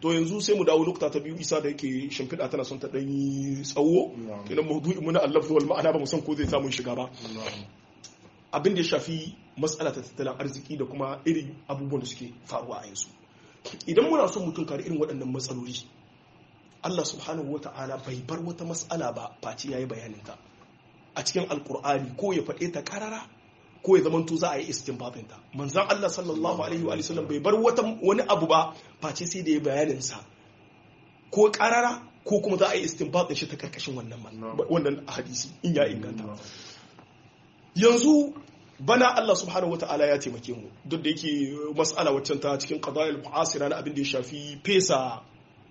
to yanzu sai mu dawo lokuta ta biyu isa da yake shimfiɗa tana son ta ɗan yi tsawo kenan maudu'i muna Allah wal ma'ana ba mu san ko zai samu shiga ba abin da ya shafi matsala ta tattalin arziki da kuma irin abubuwan da suke faruwa a yanzu idan muna son mutum kare irin waɗannan matsaloli Allah subhanahu wa ta'ala bai bar wata matsala ba face ya yi bayaninta a cikin alkur'ani ko ya faɗe ta karara ko ya zamanto za a yi istinbatin ta manzan Allah sallallahu alaihi wa sallam bai bar wata wani abu ba face sai da ya bayanin sa ko karara ko kuma za a yi istinbatin shi ta karkashin wannan wannan hadisi in ya inganta yanzu bana Allah subhanahu wa ta'ala ya taimake mu duk da yake mas'ala waccan ta cikin qadayil mu'asira na abin da ya shafi fesa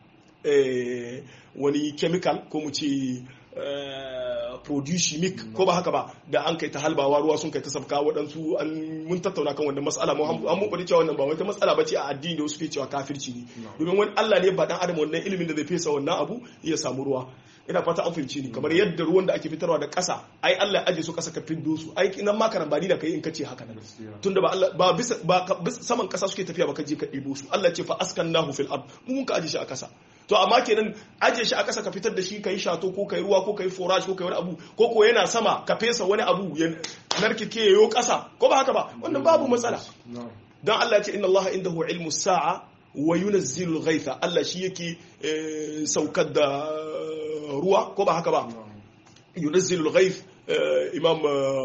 wani chemical ko mu ce produce chimic ko ba haka ba da an kai ta halbawa ruwa sun kai ta sabka waɗansu an mun tattauna kan wannan matsala mu an mun bari cewa wannan ba wata matsala bace a addini da wasu ke cewa kafirci ne domin wani Allah ne ba dan adam wannan ilimin da zai fesa wannan abu ya samu ruwa ina fata an fahimci ni kamar yadda ruwan da ake fitarwa da ƙasa ai Allah ya aje su ƙasa ka fiddo su ai nan ma karambani da kai in kace haka nan tunda ba Allah ba bisa ba saman ƙasa suke tafiya ba ka je ka ɗebo su Allah ce fa askannahu fil ard mu mun ka aje shi a ƙasa to amma kenan aje shi a ƙasa ka fitar da shi kai shato ko kai ruwa ko kai forage ko kai wani abu ko ko yana sama ka fesa wani abu ya narkike yayo ƙasa ko ba haka ba wannan babu matsala dan Allah ya ce inna Allah indahu ilmu sa'a wa yunazzilu al-ghaytha Allah shi yake saukar da ruwa ko ba haka ba yunazzilu al-ghayth imam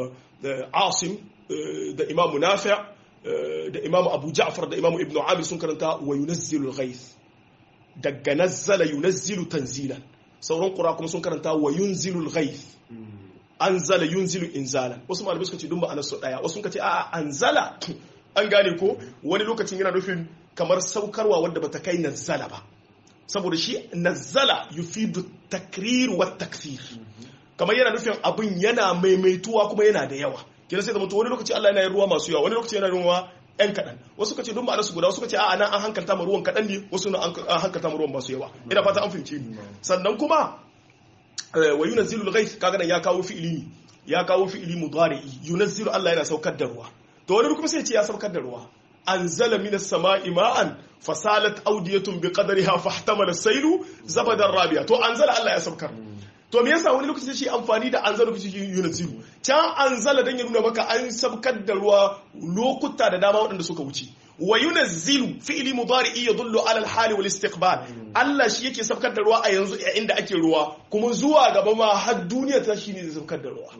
Asim da imam Nafi' da imam Abu Ja'far da imam Ibn Abi sun karanta wa yunazzilu al-ghayth daga nazzala yunazzilu tanzilan sauran qura kuma sun karanta wa yunzilu al-ghayth anzala yunzilu inzalan wasu malamai suka ce dun ba anasu daya wasu suka ce a'a anzala an gane ko wani lokacin yana nufin kamar saukarwa wadda bata kai nazzala ba saboda shi nazzala yufidu takrir wa takfir kamar yana nufin abin yana maimaituwa kuma yana da yawa kina sai zama to wani lokaci Allah yana yin ruwa masu yawa wani lokaci yana yin ruwa ɗan kaɗan wasu ka ce don ma'ana su guda wasu ka ce a'a nan an hankalta ma ruwan kaɗan ne wasu na an hankalta ma ruwan masu yawa ina fata an fahimce ni sannan kuma wa yunazzilu al-ghayth kaga nan ya kawo fi'ili ne ya kawo fi'ili mudari yunazzilu Allah yana saukar da ruwa to wani kuma sai ya ce ya saukar da ruwa anzala minas sama'i ma'an fasalat awdiyatun biqadriha fahtamala sailu zabadan rabiya to anzala Allah ya saukar to me yasa wani lokaci shi amfani da anzala lokaci shi yunzilu can anzala dan ya nuna maka an saukar da ruwa lokuta da dama waɗanda suka wuce wa yunzilu fi'li mudari yadullu ala al-hali wal istiqbal Allah shi yake saukar da ruwa a yanzu inda ake ruwa kuma zuwa gaba ma har duniya ta shine zai saukar da ruwa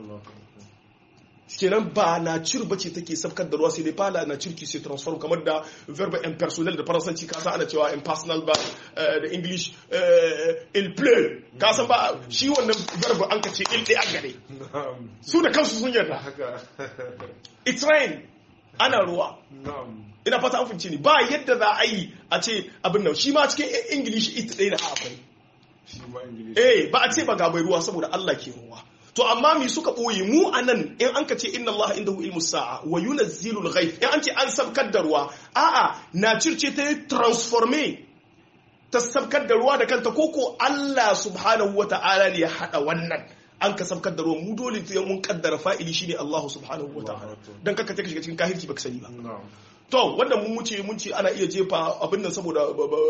kenan ba na cir bace take sabkar da ruwa sai dai ba na cir ki sai transform kamar da verbe impersonal da faransanci ka san ana cewa impersonal ba da english il pleut ka san ba shi wannan verbe an ka ce il dai an gare su da kansu sun yarda it's rain ana ruwa ina fata an fince ni ba yadda za a yi a ce abin nan shi ma cikin english it ɗaya da akwai eh ba a ce ba ga mai ruwa saboda Allah ke ruwa to amma mi suka ɓoye mu a nan in an ka ce inna Allah indahu ilmu sa'a wa yunazzilu al-ghayth in an ce an sabkar da ruwa a'a na circe ta transforme ta sabkar da ruwa da kanta koko Allah subhanahu wa ta'ala ne ya hada wannan an ka sabkar da ruwa mu dole sai mun kaddara fa'ili shine Allah subhanahu wa ta'ala dan kaka take shiga cikin kahirci baka sani ba to wannan mun wuce mun ce ana iya jefa abin nan saboda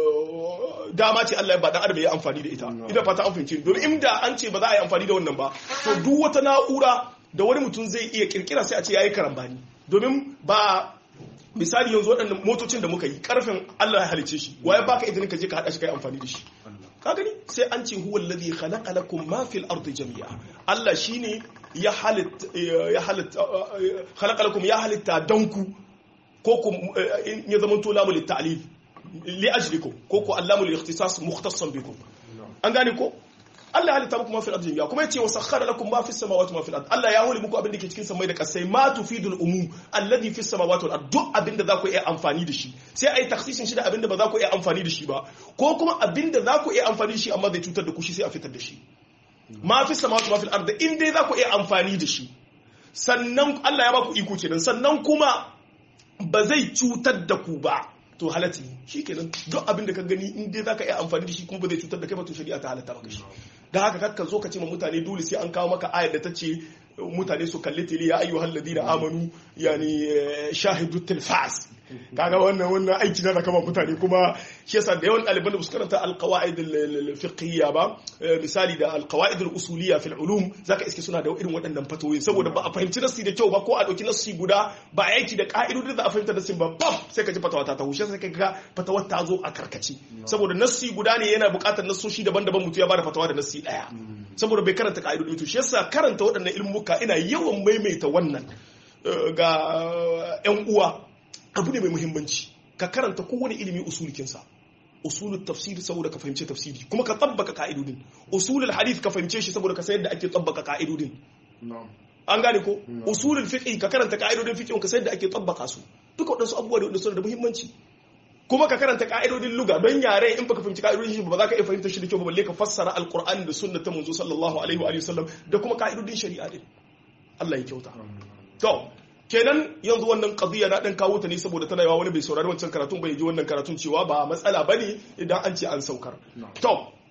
dama ce Allah ya ba dan adam ya amfani da ita ina fata an fahimci domin inda an ce ba za a yi amfani da wannan ba to duk wata na'ura da wani mutum zai iya kirkira sai a ce yayi karambani domin ba misali yanzu waɗannan motocin da muka yi karfin Allah ya halice shi waye baka idan ka je ka hada shi kai amfani da shi ka gani sai an ce huwa alladhi khalaqa lakum ma fil ardi jami'a Allah shine ya halitta ya halitta khalaqa lakum ya halitta danku ko ku ya zama to lamu litta'lil li ajlikum ko ku allamu lil ikhtisas mukhtassan bikum an gane ko Allah halitta muku ma fil ardi kuma yace wa sakhkhara lakum ma fis samawati ma fil ardi Allah ya hore muku abin da ke cikin samai da kasai ma tufidul umum alladhi fis samawati wal ardi duk abin da za ku iya amfani da shi sai ai takhsisin shi da abin da ba za ku iya amfani da shi ba ko kuma abin da za ku iya amfani da shi amma zai cutar da ku shi sai a fitar da shi ma fis samawati ma fil ardi in dai za ku iya amfani da shi sannan Allah ya ba ku iko kenan sannan kuma ba zai cutar da ku ba to halatta ne shi kenan duk abin da ka gani in dai zaka iya amfani da shi kuma ba zai cutar da kai ba to shari'a ta halatta maka shi da haka kakka zo ka ce ma mutane dole sai an kawo maka ayar da ta ce mutane su kalli tele ya ayyuhal ladina amanu yani shahidu tilfas kaga wannan wannan aiki na kama mutane kuma shi yasa da yawan ɗaliban da su karanta alqawaid alfiqhiyya ba misali da alqawaid alusuliyya fil ulum zaka iske suna da irin waɗannan fatoyin saboda ba a fahimci nassi da kyau ba ko a dauki nassi guda ba a aiki da ka'idodin da a fahimta nassin ba bam sai ka ji fatawa ta taho sai ka ga fatawar ta zo a karkace saboda nassi guda ne yana buƙatar nassoshi daban-daban mutum ya bada fatawa da nassi ɗaya saboda bai karanta ka'idodin to shi yasa karanta waɗannan ilmuka ina yawan maimaita wannan ga 'yan uwa abu ne mai muhimmanci ka karanta kowane ilimi usulikinsa usulul tafsiri saboda ka fahimci tafsiri kuma ka tabbaka ka'idodin usulul hadith ka fahimce shi saboda ka sayar da ake tabbaka ka'idodin an gane ko usulul fiqh ka karanta ka'idodin fiqh ka sayar da ake tabbaka su duka waɗansu abubuwa da wanda suna da muhimmanci kuma ka karanta ka'idodin luga don yare in baka fahimci ka'idodin shi ba za ka iya fahimta shi da kyau ba balle ka fassara alqur'ani da sunna ta manzo sallallahu alaihi wa sallam da kuma ka'idodin shari'a din Allah ya kyauta to kenan yanzu wannan qadiya na dan kawo ta ne saboda tana yawa wani bai saurari wancan karatun bai ji wannan karatun cewa ba matsala bane idan an ce an saukar to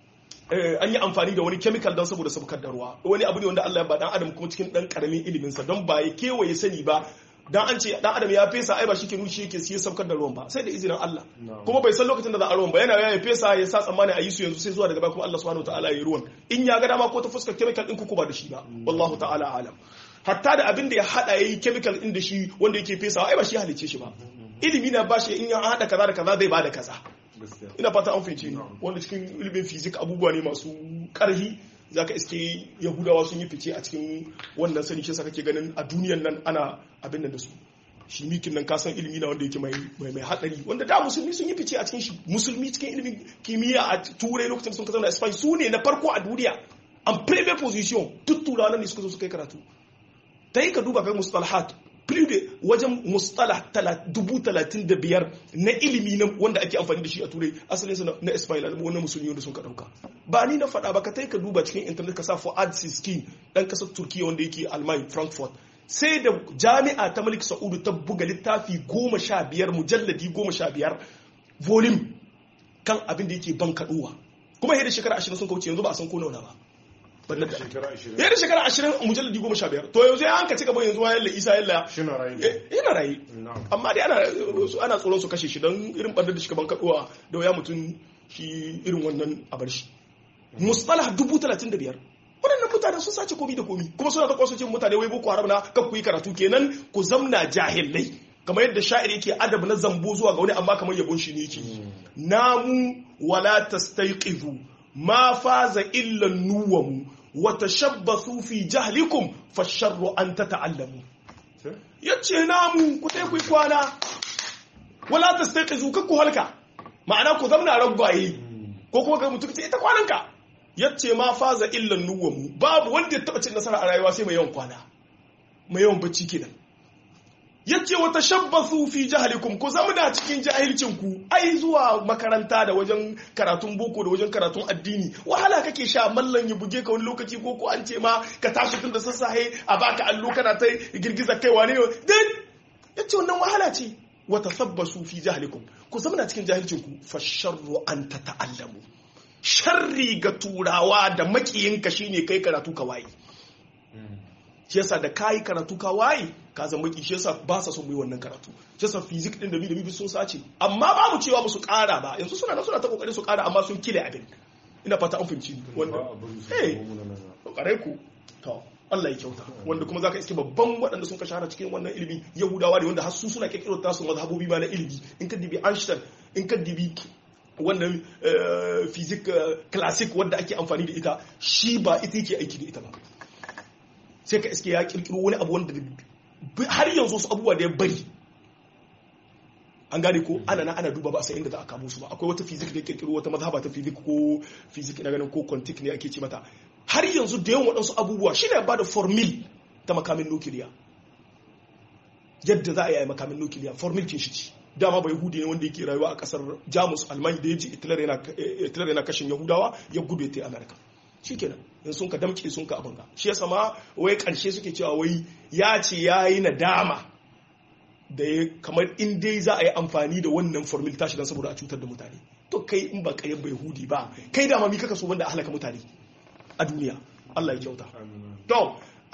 an yi amfani da wani chemical don saboda saukar da ruwa wani abu ne wanda Allah ya ba dan adam kuma cikin dan karamin ilimin sa don ba ya kewaye sani ba dan an ce dan adam ya fesa ai ba shi ke nushi yake siya saukar da ruwan ba sai da izinin Allah kuma bai san lokacin da za a ruwan ba yana ya fesa ya sa tsammani a yi su yanzu sai zuwa daga baya kuma Allah subhanahu wataala ya yi ruwan in ya ga dama ko ta fuskar chemical din ku ba da shi ba wallahu ta'ala alam hatta da abin da ya hada yayi chemical din da shi wanda yake fesawa ai ba shi halice shi ba ilimi na bashi in ya hada kaza da kaza zai bada kaza ina fata an fahimci ni wanda cikin ilimin fizik abubuwa ne masu karhi zaka iske yahudawa sun yi fice a cikin wannan sani shi kake ganin a duniyan nan ana abin nan da su shi mikin nan kasan ilimi na wanda yake mai mai hadari wanda da musulmi sun yi fice a cikin shi musulmi cikin ilimin kimiyya a turai lokacin sun kasance a spain su ne na farko a duniya an premier position duk turawan ne suka zo suka yi karatu ta yi ka duba kai mustalahat da wajen mustalah dubu talatin da biyar na ilimi na wanda ake amfani da shi a turai asalinsa na ismail wannan musulmi wanda sun ka dauka ba ni na faɗa ba ka ta yi ka duba cikin intanet ka sa fuad siskin ɗan ƙasar turkiya wanda yake alman frankfurt sai da jami'a ta malik sa'udu ta buga littafi goma sha biyar mujalladi goma sha biyar volume kan abin da yake ban kaɗuwa kuma yadda shekara ashirin sun kauce yanzu ba a san ko nauna ba ya da shekara ashirin a mujalladi goma sha biyar to yanzu ya hanka cika bai yanzu wa yalla isa yalla yana rayu amma dai ana tsoron su kashe shi don irin ɓandar da shi ban kaɗuwa da waya mutum shi irin wannan a bar shi mustalah dubu talatin da biyar waɗannan mutane sun sace komi da komi kuma suna ta kwasocin mutane wai boko haram na kan ku yi karatu kenan ku zamna jahilai kamar yadda sha'ir yake adab na zambo zuwa ga wani amma kamar yabon shi ne yake namu wala tastayqizu ma faza illa nuwamu wa tashabbathu fi jahlikum fasharru an tata'allamu yace namu ku tai ku kwana wala tastayqizu kakku halka ma'ana ku zamna ragwaye ko kuma ga mutum ita kwananka yace ma faza illa nuwamu babu wanda ya taba cin nasara a rayuwa sai mai yawan kwana mai yawan bacci kenan yace wa tashabbathu fi jahlikum ku zama da cikin jahilcin ku ai zuwa makaranta da wajen karatun boko da wajen karatun addini wahala kake sha mallan ya buge ka wani lokaci ko ko an ce ma ka tashi tun da sassahe a baka allo kana ta girgiza kai wane dan yace wannan wahala ce wa tasabbasu fi jahlikum ku zama da cikin jahilcin ku fa sharru an tata'allamu sharri ga turawa da makiyinka shine kai karatu ka waye shi yasa da kayi karatu ka waye ka zama maki shi yasa ba sa son mu yi wannan karatu shi yasa fizik din da bi da bi sun sace amma ba mu cewa ba su kara ba yanzu suna suna ta kokarin su kara amma sun kile abin ina fata an fahimci wanda eh kare ku to Allah ya kyauta wanda kuma zaka iske babban waɗanda sun ka shahara cikin wannan ilimi yahudawa ne wanda har su suna kirkiro tasu mazhabobi ma na ilimi in ka dibi Einstein in ka dibi wannan fizik classic wanda ake amfani da ita shi ba ita yake aiki da ita ba sai ka iske ya kirkiro wani abu wanda har yanzu su abubuwa da ya bari an gane ko ana na ana duba ba sai inda za a kamo su ba akwai wata fizik da ya kirkiro wata mazhaba ta fizik ko fizik na ganin ko quantic ne ake ce mata har yanzu da yawan waɗansu abubuwa shi ne ba da formil ta makamin nukiliya yadda za a yi makamin nukiliya formil kin shi ci dama ba yahudi ne wanda yake rayuwa a kasar jamus almani da ya ji hitler yana kashin yahudawa ya gudu ya ta amerika shikenan in sun ka damke sun ka abin ga shi yasa ma wai karshe suke cewa wai ya ce ya yi nadama da ya kamar in dai za a yi amfani da wannan formil tashi don saboda a cutar da mutane to kai in ba kayan bai hudi ba kai dama mi kaka so wanda a halaka mutane a duniya Allah ya kyauta to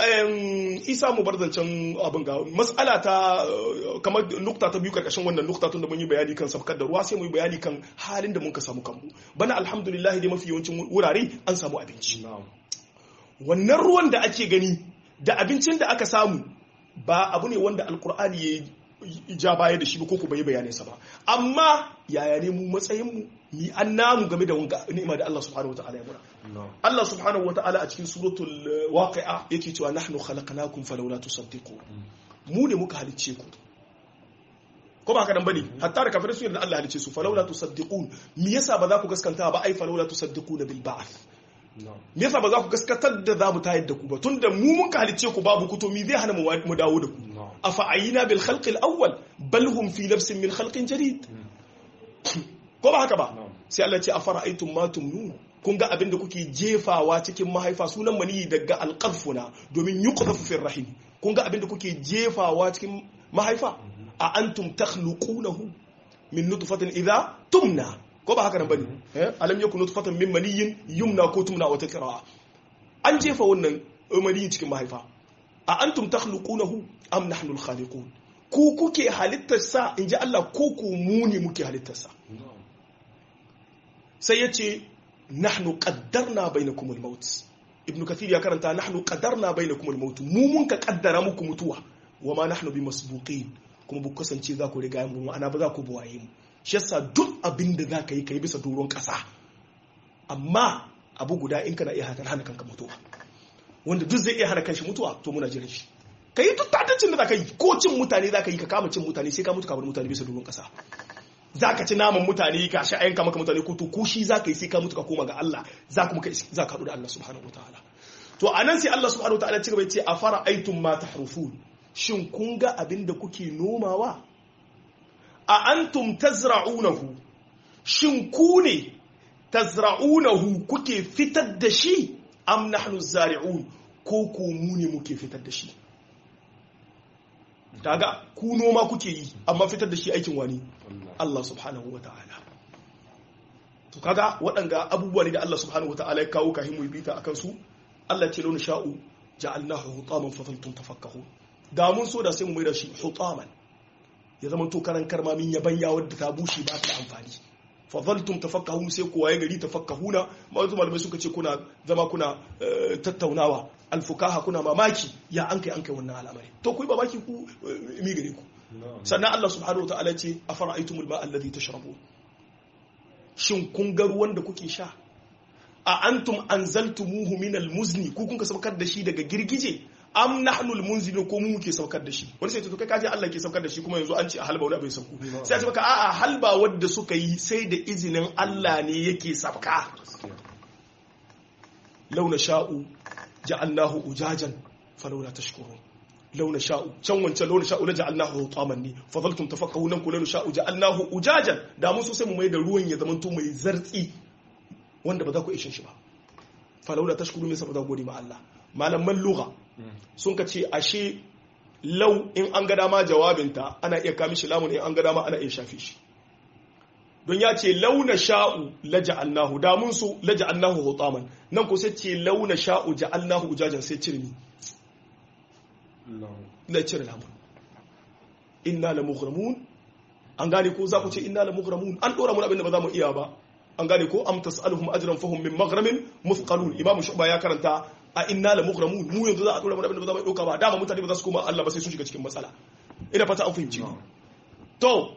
isa mu bar zancen abin ga matsala ta kamar nukta ta biyu karkashin wannan nukta tun da mun yi bayani kan sabkar da ruwa sai mu yi bayani kan halin da mun ka samu kanmu bana alhamdulillah dai mafi yawancin wurare an samu abinci wannan ruwan da ake gani da abincin da aka samu ba abu ne wanda alkur'ani ya ja baya da shi ba ko ku bai bayanai sa ba amma yaya ne mu matsayin mu ni an namu game da wanga ni'ima da Allah subhanahu wataala ya mura Allah subhanahu wataala a cikin suratul waqi'a yake cewa nahnu khalaqnakum falawla tusaddiqun mu ne muka halicce ku ko ba haka nan bane hatta da kafirai su yarda Allah halicce su falawla tusaddiqun me yasa ba za ku gaskanta ba ai falawla tusaddiquna bil ba'th me yasa ba za ku gaskatar da za mu tayar da ku ba tunda mu mun ka halicce ku babu ku to me zai hana mu dawo da ku afa ayina bil khalq al awwal bal hum fi nafsin min khalqin jadid ko ba haka ba sai Allah ya ce afara'aytum ma tumnun kun ga abin da kuke jefawa cikin mahaifa sunan maniyi daga alqafuna domin yuqdhafu fi rahim kun ga abin da kuke jefawa cikin mahaifa a antum takhluqunahu min nutfatin idha tumna ko ba haka nan bane eh alam yakun nutfatan min maniyyin yumna ko tumna wata qira'a an jefa wannan maniyin cikin mahaifa a antum takhluqunahu am nahnu al-khaliqun ku kuke halittar sa inji Allah ko ku mu ne muke halittar sa sai yace nahnu qaddarna bainakum al-maut ibnu kathir ya karanta nahnu qaddarna bainakum al-maut mu mun ka kaddara muku mutuwa wama nahnu bimasbuqin kuma bu kasance za ku riga mu ma'ana ba za ku buwaye mu shi yasa duk abin da za ka yi ka yi bisa doron ƙasa amma abu guda in kana iya hana kanka mutuwa wanda duk zai iya hana kanshi mutuwa to muna jiran shi ka yi duk tatancin da za ka yi ko cin mutane za ka yi ka kama cin mutane sai ka mutu ka bar mutane bisa doron ƙasa za ka ci naman mutane ka sha ayanka maka mutane ko to ko shi za ka yi sai ka mutu ka koma ga Allah za ka za ka haɗu da Allah subhanahu wataala to anan sai Allah subhanahu wataala ya ci gaba ya ce a fara aitum ma tahrufun shin kun ga abin da kuke nomawa a antum tazra'unahu shin ku ne tazra'unahu kuke fitar da shi am nahnu zari'un ko ko mu ne muke fitar da shi daga ku noma kuke yi amma fitar da shi aikin wani Allah subhanahu wa ta'ala to kaga waɗanga abubuwa ne da Allah subhanahu wa ta'ala ya kawo kahin mu bita akan su Allah ce launa sha'u ja'alnahu hutaman fa zantum tafakkahun da mun so da sai mu mai da shi hutaman ya zama to karan karmamin yaban ya wadda ta bushe ba ta da amfani fadhaltum tafakkahun sai kowa ya gari tafakkahuna mazu malamai suka ce kuna zama kuna tattaunawa alfukaha kuna mamaki ya an kai an kai wannan al'amari to ku yi mamaki ku mi gare ku sannan Allah subhanahu wataala ce afara'aytumul ma'a alladhi tashrabun shin kun ga ruwan da kuke sha a antum anzaltumuhu minal muzni ku kun ka saukar da shi daga girgije am nahnul munzilun ko mu muke saukar da shi wani sai to kai kaje Allah ke saukar da shi kuma yanzu an ce a halba wani abin sauku sai a ce maka a'a halba wadda suka yi sai da izinin Allah ne yake sauka launa sha'u ja'alnahu ujajan falawla tashkurun launa sha'u can wancan launa sha'u la ja'alnahu hutaman ne fadaltum tafakkahun ku launa sha'u ja'alnahu ujajan da mun so sai mu mai da ruwan ya zamanto mai zartsi wanda ba za ku ishe shi ba falawla tashkurun ne saboda gode ma Allah malaman lugha sun ka ce ashe lau in an ga dama jawabinta ana iya kami shi lamun in an ga dama ana iya shafe shi don ya ce launa sha'u la ja'alnahu da mun su la ja'alnahu hutaman nan ko sai ce launa sha'u ja'alnahu ujajan sai cirmi la cire lamun inna la mughramun an gane ko za ku ce inna la mughramun an dora mun abin da ba za mu iya ba an gane ko am tas'aluhum ajran fahum min maghramin muthqalun imam shu'ba ya karanta a inna la mughramun mu yanzu za a dora mu abin da ba za mu dauka ba dama mutane ba za su koma Allah ba sai sun shiga cikin matsala ina fata an fahimci to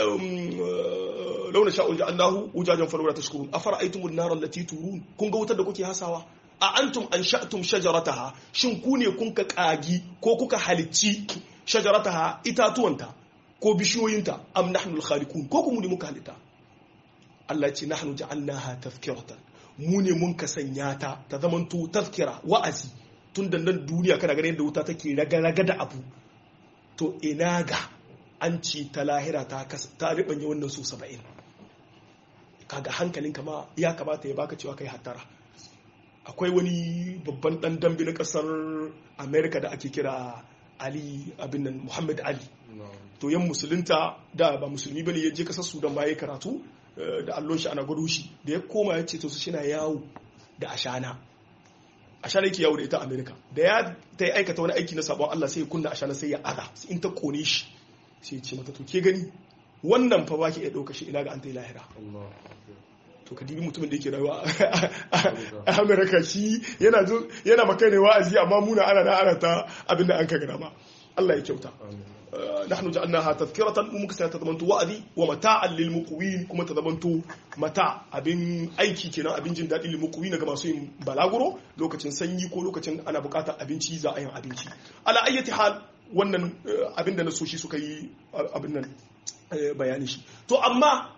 launa sha'ul ja'alnahu wujajan falawla tashkurun afara'aytum an-nar allati turun kun ga wutar da kuke hasawa a antum ansha'tum shajarataha shin ku ne kun ka kagi ko kuka halicci shajarataha itatuwanta ko bishiyoyinta am nahnu al-khaliqun ko kuma ne muka halitta Allah ya ce nahnu ja'alnaha tafkiratan mu ne mun ka sanya ta ta zamanto tafkira wa'azi tun da nan duniya kana ganin yadda wuta take raga-raga da abu to ina ga an ci ta lahira ta ta ribanye wannan su saba'in kaga hankalin kama ya kamata ya baka cewa kai hattara akwai wani babban dan dambe na kasar america da ake kira ali abin nan muhammad ali to yan musulunta da ba musulmi bane ya je kasar sudan ba ya karatu da allon shi ana gwado shi da ya koma ya ce to su shina yawo da ashana ashana yake yawo da ita America da ya ta yi aikata wani aiki na sabon Allah sai ya kunna ashana sai ya ada sai in ta kone shi sai ya ce mata to ke gani wannan fa baki ya dauka shi ina ga an ta yi lahira Allah to ka dibi mutumin da yake rayuwa a America shi yana zo yana maka ne wa'azi amma muna ana da ana ta abin da an ka gana ma Allah ya kyauta amin نحن جعلناها تذكرة ومكسا تضمنت وأذي ومتاعا للمقوين كما تضمنت متاع أبن أيكي كنا أبن جن دادي للمقوين كما سوين بلاغرو لوكacin sanyi ko lokacin ana bukatar abinci za a yin abinci ala ayyati hal wannan abin da na so shi suka yi abin nan bayani shi to amma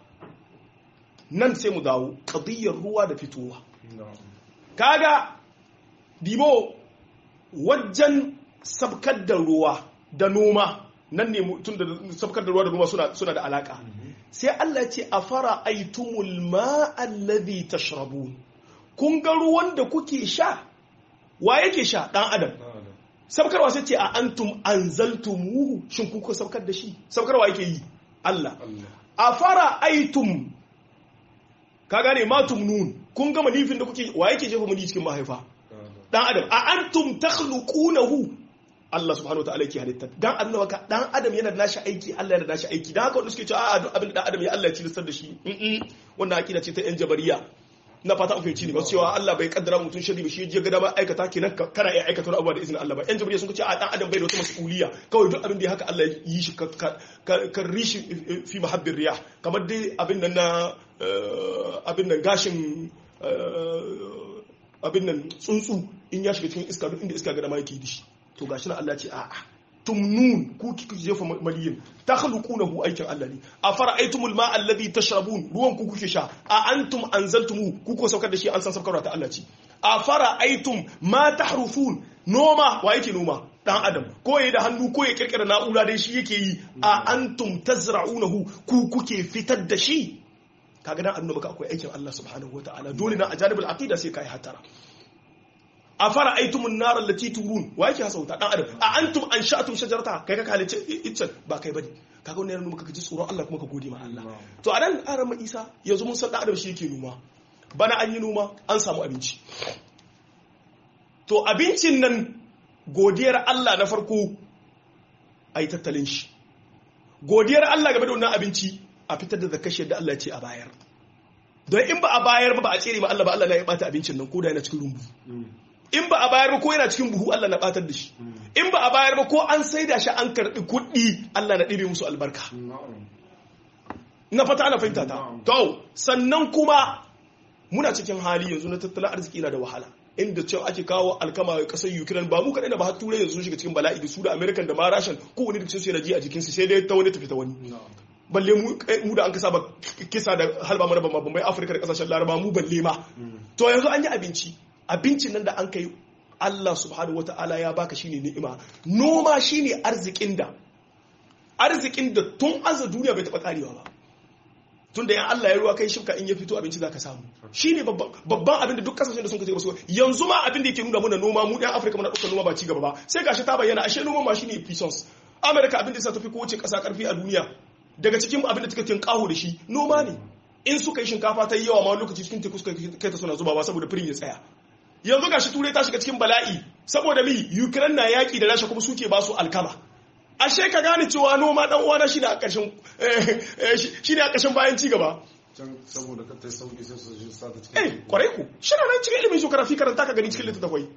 nan sai mu dawo qadiyar ruwa da fitowa na'am kaga dibo wajen sabkar da ruwa da noma nan ne tun da sabkar da ruwa da noma suna, suna da alaka sai Allah ya ce a fara aitumul ma'allazi tashrabun kun ga ruwan da kuke sha wa yake sha dan adam na'am sabkarwa sai ce a antum anzaltumuhu shin kun kuka sabkar da shi sabkarwa yake yi Allah Allah a fara aitum ka gane matum nun kun gama nifin da kuke wa yake jefa mani cikin mahaifa na'am dan adam a antum takhluqunahu Allah subhanahu wa ta'ala yake halitta dan adam maka dan adam yana da nashi aiki Allah yana da nashi aiki dan haka wanda suke cewa a duk abin da dan adam ya Allah ya cilistar da shi mm wannan akida ce ta yan jabariya na fata an fahimci ne ba cewa Allah bai kaddara mutum shari ba shi ya ga dama aikata kenan ka- kana iya aikata wani abu da izinin Allah ba yan jabariya sun ce a dan adam bai da wata mas'uliya kawai duk abin da ya haka Allah ya yi shi ka ka- ka- ka rishi fi mahabbir riyah kamar dai abin nan na eh, abin nan gashin eh, abin nan tsuntsu in ya shiga cikin iska duk inda iska ga dama yake da shi to gashi na Allah ce a'a tumnun ku kike jefa maliyin takhluqunahu aikin Allah ne a fara'aytumul ma'a alladhi tashrabun ruwan ku kuke sha a antum anzaltumu ku ko saukar da shi an san saukarwa ta Allah ce a fara'aytum ma tahrufun noma wa yake noma dan adam ko yayi da hannu ko ya kirkira na'ura dai shi yake yi a antum tazra'unahu ku kuke fitar da shi kaga dan annabi maka akwai aikin Allah subhanahu wataala dole na ajanibul aqida sai kai hatara a fara aitumun narar lati turun wa yake hasauta dan adam a antum an sha'atum shajarata kai ka halice iccen ba kai bane kaga wannan yana muka ji tsoron Allah kuma ka gode ma Allah to a nan aran ma Isa yanzu mun san dan adam shi yake noma bana an yi noma an samu abinci to abincin nan godiyar Allah na farko ai tattalin shi godiyar Allah game da wannan abinci a fitar da zakashi da Allah ya ce a bayar don in ba a bayar ba ba a tsere ma Allah ba Allah na ya bata abincin nan ko da yana cikin rumbu in ba a bayar ba ko yana cikin buhu Allah na batar da shi in ba a bayar ba ko an saida shi an karɓi kuɗi Allah na ɗibe musu albarka na'am na fata ana fahimta ta to sannan kuma muna cikin hali yanzu na tattalin arziki na da wahala inda cewa ake kawo alkama a ƙasar Ukraine ba mu kaɗai da ba har turai yanzu sun shiga cikin bala'i da su da American da ma Russian ko wani da su yana ji a jikinsu sai dai ta wani tafi ta wani na'am balle mu mu da an kasa ba kisa da halba mana ba bai Afirka da kasashen Laraba mu balle ma to yanzu an yi abinci abincin nan da an kai Allah subhanahu wata'ala ya baka shine ni'ima noma shine arzikin da arzikin da tun aza duniya bai taba karewa ba tun da yan Allah ya ruwa kai shifka in ya fito abinci zaka samu shine babban babban abin da duk kasashen da sun kace su yanzu ma abin da yake nuna muna noma mu ɗan Afirka muna ɗaukar noma ba ci gaba ba sai gashi ta bayyana ashe noma ma shine puissance America abin da sa tafi kowace ƙasa karfi a duniya daga cikin abin da take tinkaho da shi noma ne in suka yi shinkafa ta yi yawa ma lokaci cikin teku suka kai ta suna zubawa saboda firin ya tsaya yanzu gashi turai ta shiga cikin bala'i saboda mi ukraine na yaki da rasha kuma suke ba su alkama ashe ka gane cewa noma dan uwana shine a ƙarshen shine a ƙarshen bayan ci gaba can saboda ka ta sauki sai su ji sa ta eh cikin kwarai ku shi nan cikin ilimin geography karanta ka gani cikin littattafai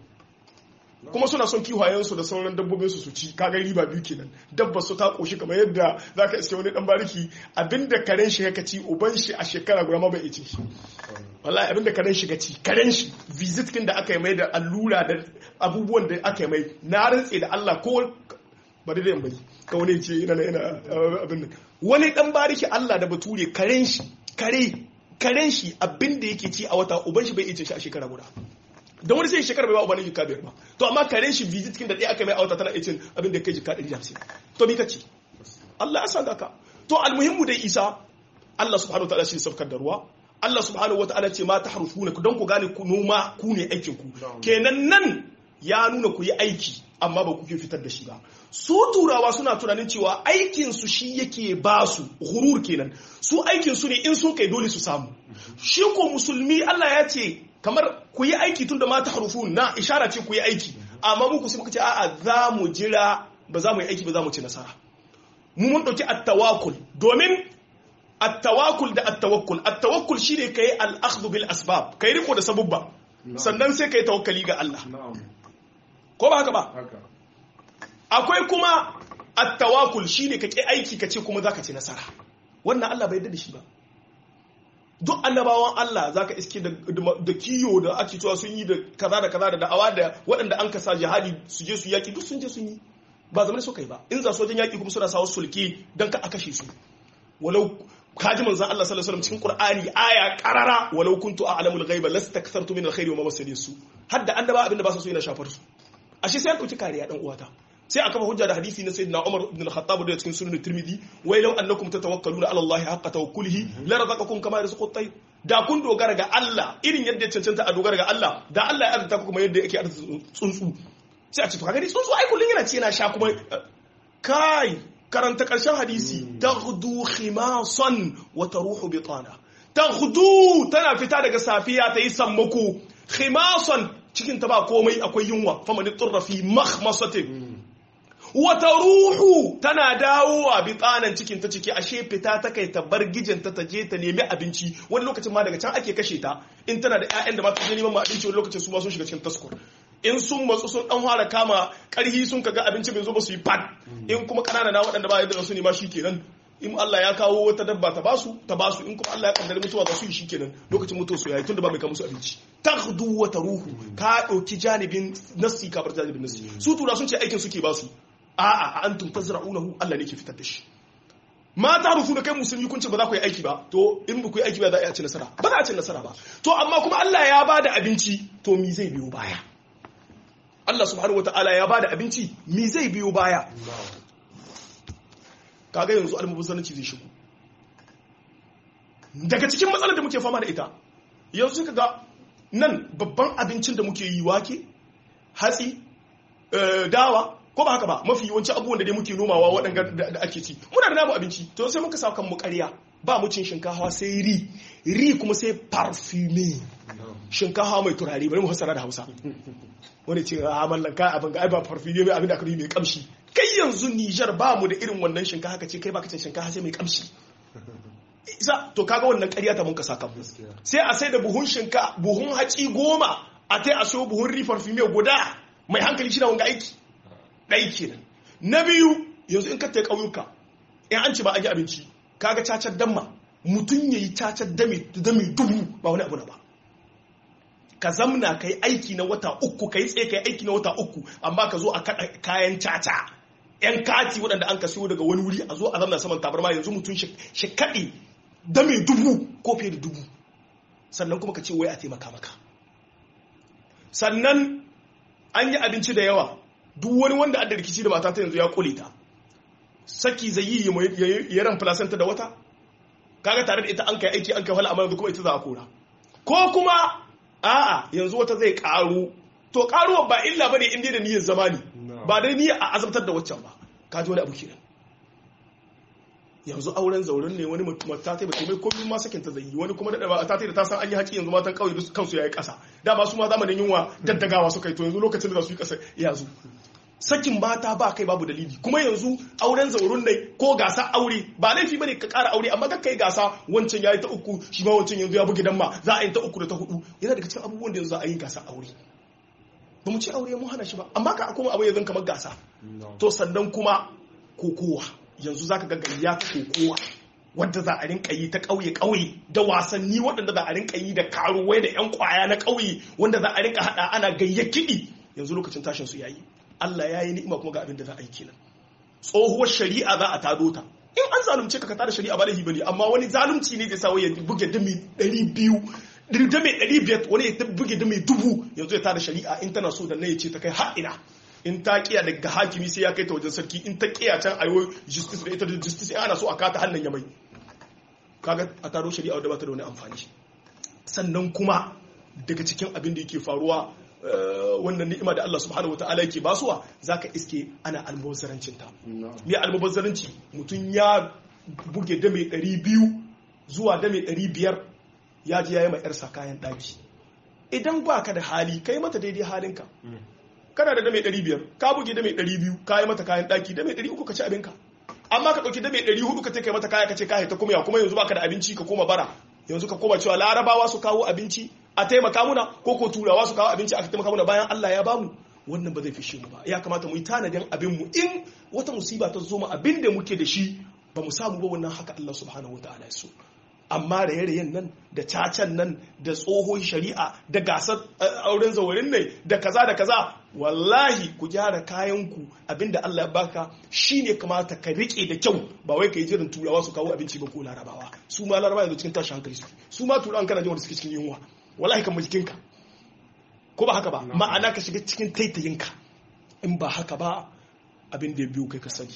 kuma suna son kiwayensu da sauran dabbobin su su ci kaga riba biyu kenan dabba su ta koshi kamar yadda zaka iske wani dan bariki abinda karen shi ya ci uban shi a shekara guda ma bai ice shi wallahi abinda karen shi ci karen shi visit kin da aka yi mai da allura da abubuwan da aka yi mai na rantse da Allah ko bari da yamma ka wani ce yana yana abin nan wani dan bariki Allah da bature karen shi kare karen shi abinda yake ci a wata uban shi bai ice shi a shekara guda da wani sai shekara bai ba ubanin jika biyar ba to amma karen shi visit kin da ɗaya aka mai a wata tana icin abin da kai jika ɗari da hamsin to bi kace Allah ya san ka to almuhimmu dai Isa Allah subhanahu wa ta'ala shi sabkar da ruwa Allah subhanahu wa ta'ala ce ma tahrufuna don ku gane ku noma ku ne aikin ku kenan nan ya nuna ku yi aiki amma ba kuke fitar da shi ba su turawa suna tunanin cewa aikin su shi yake ba su hurur kenan su aikin su ne in sun kai dole su samu shi ko musulmi Allah ya ce kamar ku yi aiki tun da ma ta harufu na ishara ce ku yi aiki amma muku sai muka ce a'a za mu jira ba za mu yi aiki ba za mu ci nasara mu mun ɗauki attawakul domin attawakul da attawakkul attawakkul shine kai al-akhdhu bil asbab kai riko da sabubba sannan sai kai tawakkali ga Allah ko ba haka ba haka akwai kuma attawakul shine ka ki aiki ka ce kuma zaka ci nasara wannan Allah bai yarda da shi ba duk annabawan Allah zaka iske da, da, kiyo da ake cewa sun yi da kaza da kaza da da'awa da waɗanda an kasa jihadi su je su yaki duk sun je sun yi ba zaman su kai ba in za su wajen yaki kuma suna sawa sulke dan ka a kashe su walau kaji manzon Allah sallallahu alaihi wasallam cikin Qur'ani aya qarara walau kuntu a'lamul ghaiba lastakthartu min alkhairi wa ma masani su hadda annaba abinda ba su so yana shafar su ashe sai an dauki kariya dan uwata sai aka hujja da hadisi na sayyidina Umar ibn al-Khattab da cikin sunan Tirmidhi wai law annakum tatawakkaluna ala Allah haqqa tawakkulihi la razaqakum kama yarzuqu at-tayr da kun dogara ga Allah irin yadda ya cancanta a dogara ga Allah da Allah ya arzuta ku kuma yadda yake arzuta tsuntsu sai a ce to kaga dai tsuntsu ai kullun yana ci yana sha kuma kai karanta karshen hadisi taghdu khimasan wa taruhu bitana taghdu tana fita daga safiya ta yi sammako khimasan cikin ta ba komai akwai yunwa faman turra fi makhmasatin wata ruhu tana dawowa bitsanan cikin ta ciki ashe fita ta kai ta bar gijinta ta je ta nemi abinci wani lokacin ma daga can ake kashe ta in tana da ƴaƴan da ba ta je neman abinci wani lokacin su ma sun shiga cikin taskur in sun matsu sun dan fara kama karhi sun kaga abinci bai zo ba su yi pad in kuma kanana na waɗanda ba yadda su ne ma shikenan in Allah ya kawo wata dabba ta basu ta basu in kuma Allah ya kaddara mutuwa za su yi shikenan lokacin mutuwa su yayi tunda ba mai kawo musu abinci takhdu wa taruhu ka dauki janibin nassi ka bar janibin nassi su tura sun ce aikin suke basu a'a antum tazra'unahu Allah ne ke fitar da shi mata rufu da kai musulmi kun ce ba za ku yi aiki ba to in ba ku yi aiki ba za a iya ci nasara ba za a ci nasara ba to amma kuma Allah ya ba da abinci to mi zai biyo baya Allah subhanahu wata'ala ya ba da abinci mi zai biyo baya kaga yanzu almubazzaranci zai shigo daga cikin matsalar da muke fama da ita yanzu kaga nan babban abincin da muke yi wake hatsi dawa ko ba haka ba mafi yawanci abubuwan da dai muke nomawa waɗanda da ake ci muna da namu abinci to sai muka sa kan mu ƙarya ba mu cin shinkafa sai ri ri kuma sai parfume shinkafa mai turare bari mu hasara da Hausa wani ce a mallan ka abin ga ai ba parfume mai abin da aka yi mai kamshi kai yanzu Niger ba mu da irin wannan shinkafa kace kai baka cin shinkafa sai mai kamshi isa to kaga wannan ƙarya ta mun ka saka sai a sai da buhun shinka buhun haci goma a tai a so buhun ri parfume guda mai hankali shi da wanga aiki ɗai kenan na biyu yanzu in ka ta ƙauyuka in an ce ba an yi abinci kaga cacar damma mutum ya yi cacar dame dubu ba wani abu na ba ka zamna ka yi aiki na wata uku ka yi tsaye ka yi aiki na wata uku amma ka zo a kaɗa kayan caca yan kati waɗanda an ka siyo daga wani wuri a zo a zamna saman tabarma yanzu mutum shi kaɗe dame dubu ko fiye da dubu sannan kuma ka ce wai a taimaka maka sannan an yi abinci da yawa duk wani wanda adda rikici da mata ta yanzu ya kule ta saki zai yi ya ran placenta da wata kaga tare da ita an kai aiki an kai wala amma kuma ita za a kora ko kuma a'a yanzu wata zai karu to karuwa ba illa bane in dai da niyyar zamani ba dai niyyar a azabtar da waccan ba ka ji wani abu kenan yanzu auren zauren ne wani mata ta bace mai komai ma sakin ta zai wani kuma da ta da ta san an yi haƙi yanzu matan kauye duk kansu yayi ƙasa dama su ma zamanin yunwa daddagawa suka yi to yanzu lokacin da za su yi ƙasa ya zo sakin mata ba kai babu dalili kuma yanzu auren zaurun ne ko gasa aure ba laifi bane ka ƙara aure amma kai gasa wancan yayi ta uku shi ma wancan yanzu ya bugi dan ma za a yi ta uku da ta hudu yana daga cikin abubuwan da yanzu za a yi gasa aure ba mu ci aure mun hana shi ba amma ka kuma abu yanzu kamar gasa to sannan kuma kokowa yanzu zaka ga gayya ta kokowa wadda za a rinka yi ta ƙauye ƙauye da wasanni waɗanda za a rinka yi da karuwai da 'yan kwaya na ƙauye wanda za a rinka haɗa ana gayya kiɗi yanzu lokacin tashin su yayi Allah ya yi ni'ima kuma ga abin da za a yi kenan tsohuwar shari'a za a tado ta in an zalunce ka ka tada shari'a ba laifi bane amma wani zalunci ne zai sa ya buge dami 200 dami 500 wani ya buge dami dubu yanzu ya tada shari'a in tana so da na ya ce ta kai har ina in ta kiya daga hakimi sai ya kai ta wajen sarki in ta kiya can ayo justice da ita da justice ana so a kata hannun ya mai kaga a taro shari'a wadda ba ta da wani amfani sannan kuma daga cikin abin da yake faruwa wannan ni'ima da Allah subhanahu wataala yake basuwa zaka iske ana almubazzarancin ta me almubazzaranci mutum ya buge da mai 200 zuwa da mai 500 ya ji yayi mai yarsa kayan daki idan ba ka da hali kai mata daidai halinka kana da dame 500 ka buge dame 200 ka yi mata kayan daki dame 300 ka ci abinka amma ka dauki dame 400 ka ce kai mata kaya ka ce ka ta kuma ya kuma yanzu baka da abinci ka koma bara yanzu ka koma cewa larabawa su kawo abinci a taimaka muna ko ko turawa su kawo abinci aka taimaka muna bayan Allah ya bamu wannan ba zai fishe mu ba ya kamata mu yi tanadin abin mu in wata musiba ta zo mu abin da muke da shi ba mu samu ba wannan haka Allah subhanahu wataala ya so amma da yarayen nan da cacan nan da tsohon shari'a da gasar auren zawarin ne da kaza da kaza wallahi ku gyara kayanku abinda Allah ya baka shine kamata ka rike da kyau ba wai ka yi jirin turawa su kawo abinci ba ko larabawa su ma larabawa yanzu cikin tashin hankali su su ma turawan kana jin wanda suke cikin yunwa wallahi kan jikinka ko ba haka ba ma'ana ka shiga cikin taitayinka in ba haka ba abin da ya biyu kai ka sani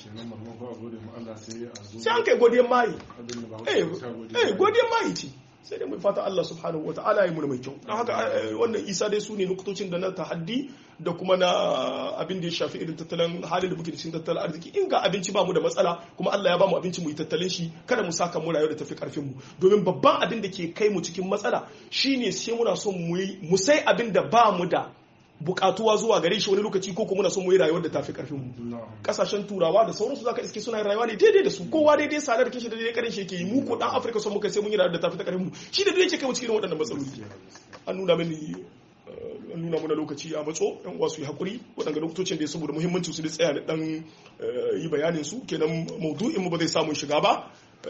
sai an kai godiyar mayi eh godiyar mayi ce sai dai mai fata Allah subhanahu wa ta'ala ya muna mai kyau don haka wannan isa dai su ne nukutocin da na tahaddi da kuma na abin da ya shafi irin tattalin halin da muke da cikin tattalin arziki in ga abinci ba mu da matsala kuma Allah ya ba mu abinci mu yi tattalin shi kada mu saka mu rayuwa da tafi karfin mu domin babban abin da ke kai mu cikin matsala shine sai muna son mu yi mu sai abin da ba mu da bukatuwa zuwa gare shi wani lokaci ko kuma muna son mu yi rayuwar da tafi karfin mu kasashen turawa da sauransu zaka iske suna rayuwa ne daidai da su kowa daidai sadar kishi da daidai karin shi yake yi mu ko dan Afirka son muka sai mun yi rayuwar da tafi ta karfin mu shi da duk yake kai mu cikin waɗannan matsaloli an nuna mini an nuna mana lokaci a matso yan uwa su yi hakuri waɗanda lokacin da saboda muhimmancin su da tsaya da dan yi bayanin su kenan maudu'in mu ba zai samu shiga ba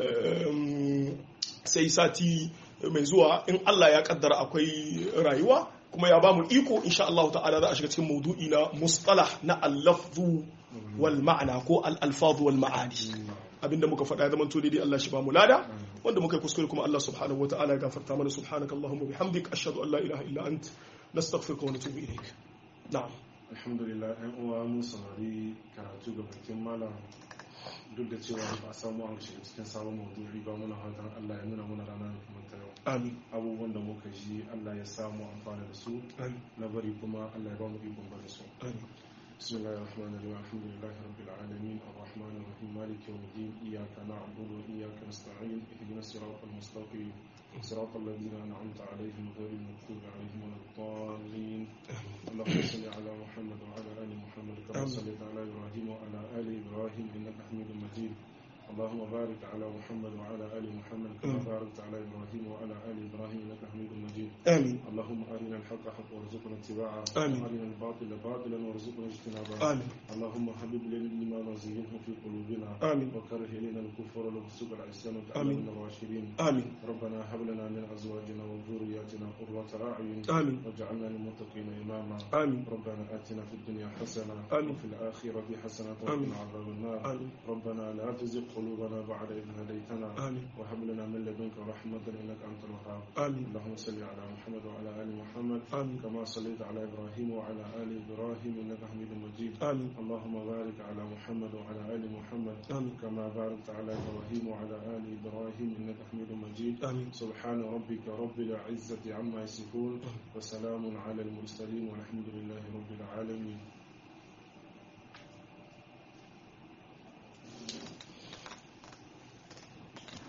sai sati mai zuwa in Allah ya kaddara akwai rayuwa kuma ya bamu iko insha Allah ta'ala za a shiga cikin maudu'i na mustalah na al-lafzu wal ma'ana ko al-alfaz wal ma'ani abinda muka faɗa ya zama to daidai Allah shi ba mu lada wanda muka yi kuskure kuma Allah subhanahu wa ta'ala ya gafarta mana subhanaka allahumma bihamdik ashhadu an la ilaha illa ant nastaghfiruka wa natubu ilayk na'am alhamdulillah ɗan uwa mun saurari karatu ga bakin malam duk da cewa ba a samu an shiga cikin sabon maudu'i ba muna fatan Allah ya nuna muna ranar kamar ta yau amin abubuwan da muka ji Allah ya samu amfana da su amin na bari kuma Allah ya ba mu ikon bari su amin بسم الله الرحمن الرحيم الحمد لله رب العالمين الرحمن الرحيم مالك يوم الدين إياك نعبد وإياك نستعين اهدنا الصراط المستقيم صراط الذين أنعمت عليهم غير المغضوب عليهم ولا الضالين اللهم صل على محمد وعلى آل محمد كما آمين. صليت على إبراهيم وعلى آل إبراهيم إنك حميد مجيد اللهم بارك على محمد وعلى آل محمد كما آمين. باركت على إبراهيم وعلى آل إبراهيم إنك حميد مجيد amin اللهم أرنا الحق حقا وارزقنا اتباعه آمين. وأرنا الباطل باطلا وارزقنا اجتنابه amin اللهم حبب لنا الإيمان وزينه في قلوبنا آمين. وكره إلينا الكفر والفسوق والعصيان آمين. وجعلنا من الراشدين amin ربنا هب لنا من أزواجنا وذرياتنا قرة أعين amin واجعلنا للمتقين إماما amin ربنا آتنا في الدنيا حسنة آمين. وفي الآخرة حسنة آمين. وقنا عذاب النار amin ربنا لا تزغ قلوبنا بعد إذ هديتنا amin وهب لنا من لدنك رحمة إنك أنت الوهاب amin اللهم صل على محمد وعلى آل محمد amin كما صليت على إبراهيم وعلى آل إبراهيم إنك حميد مجيد amin اللهم بارك على محمد وعلى آل محمد amin كما باركت على إبراهيم وعلى آل إبراهيم إنك حميد مجيد amin سبحان ربك رب العزة عما يصفون وسلام على المرسلين والحمد لله رب العالمين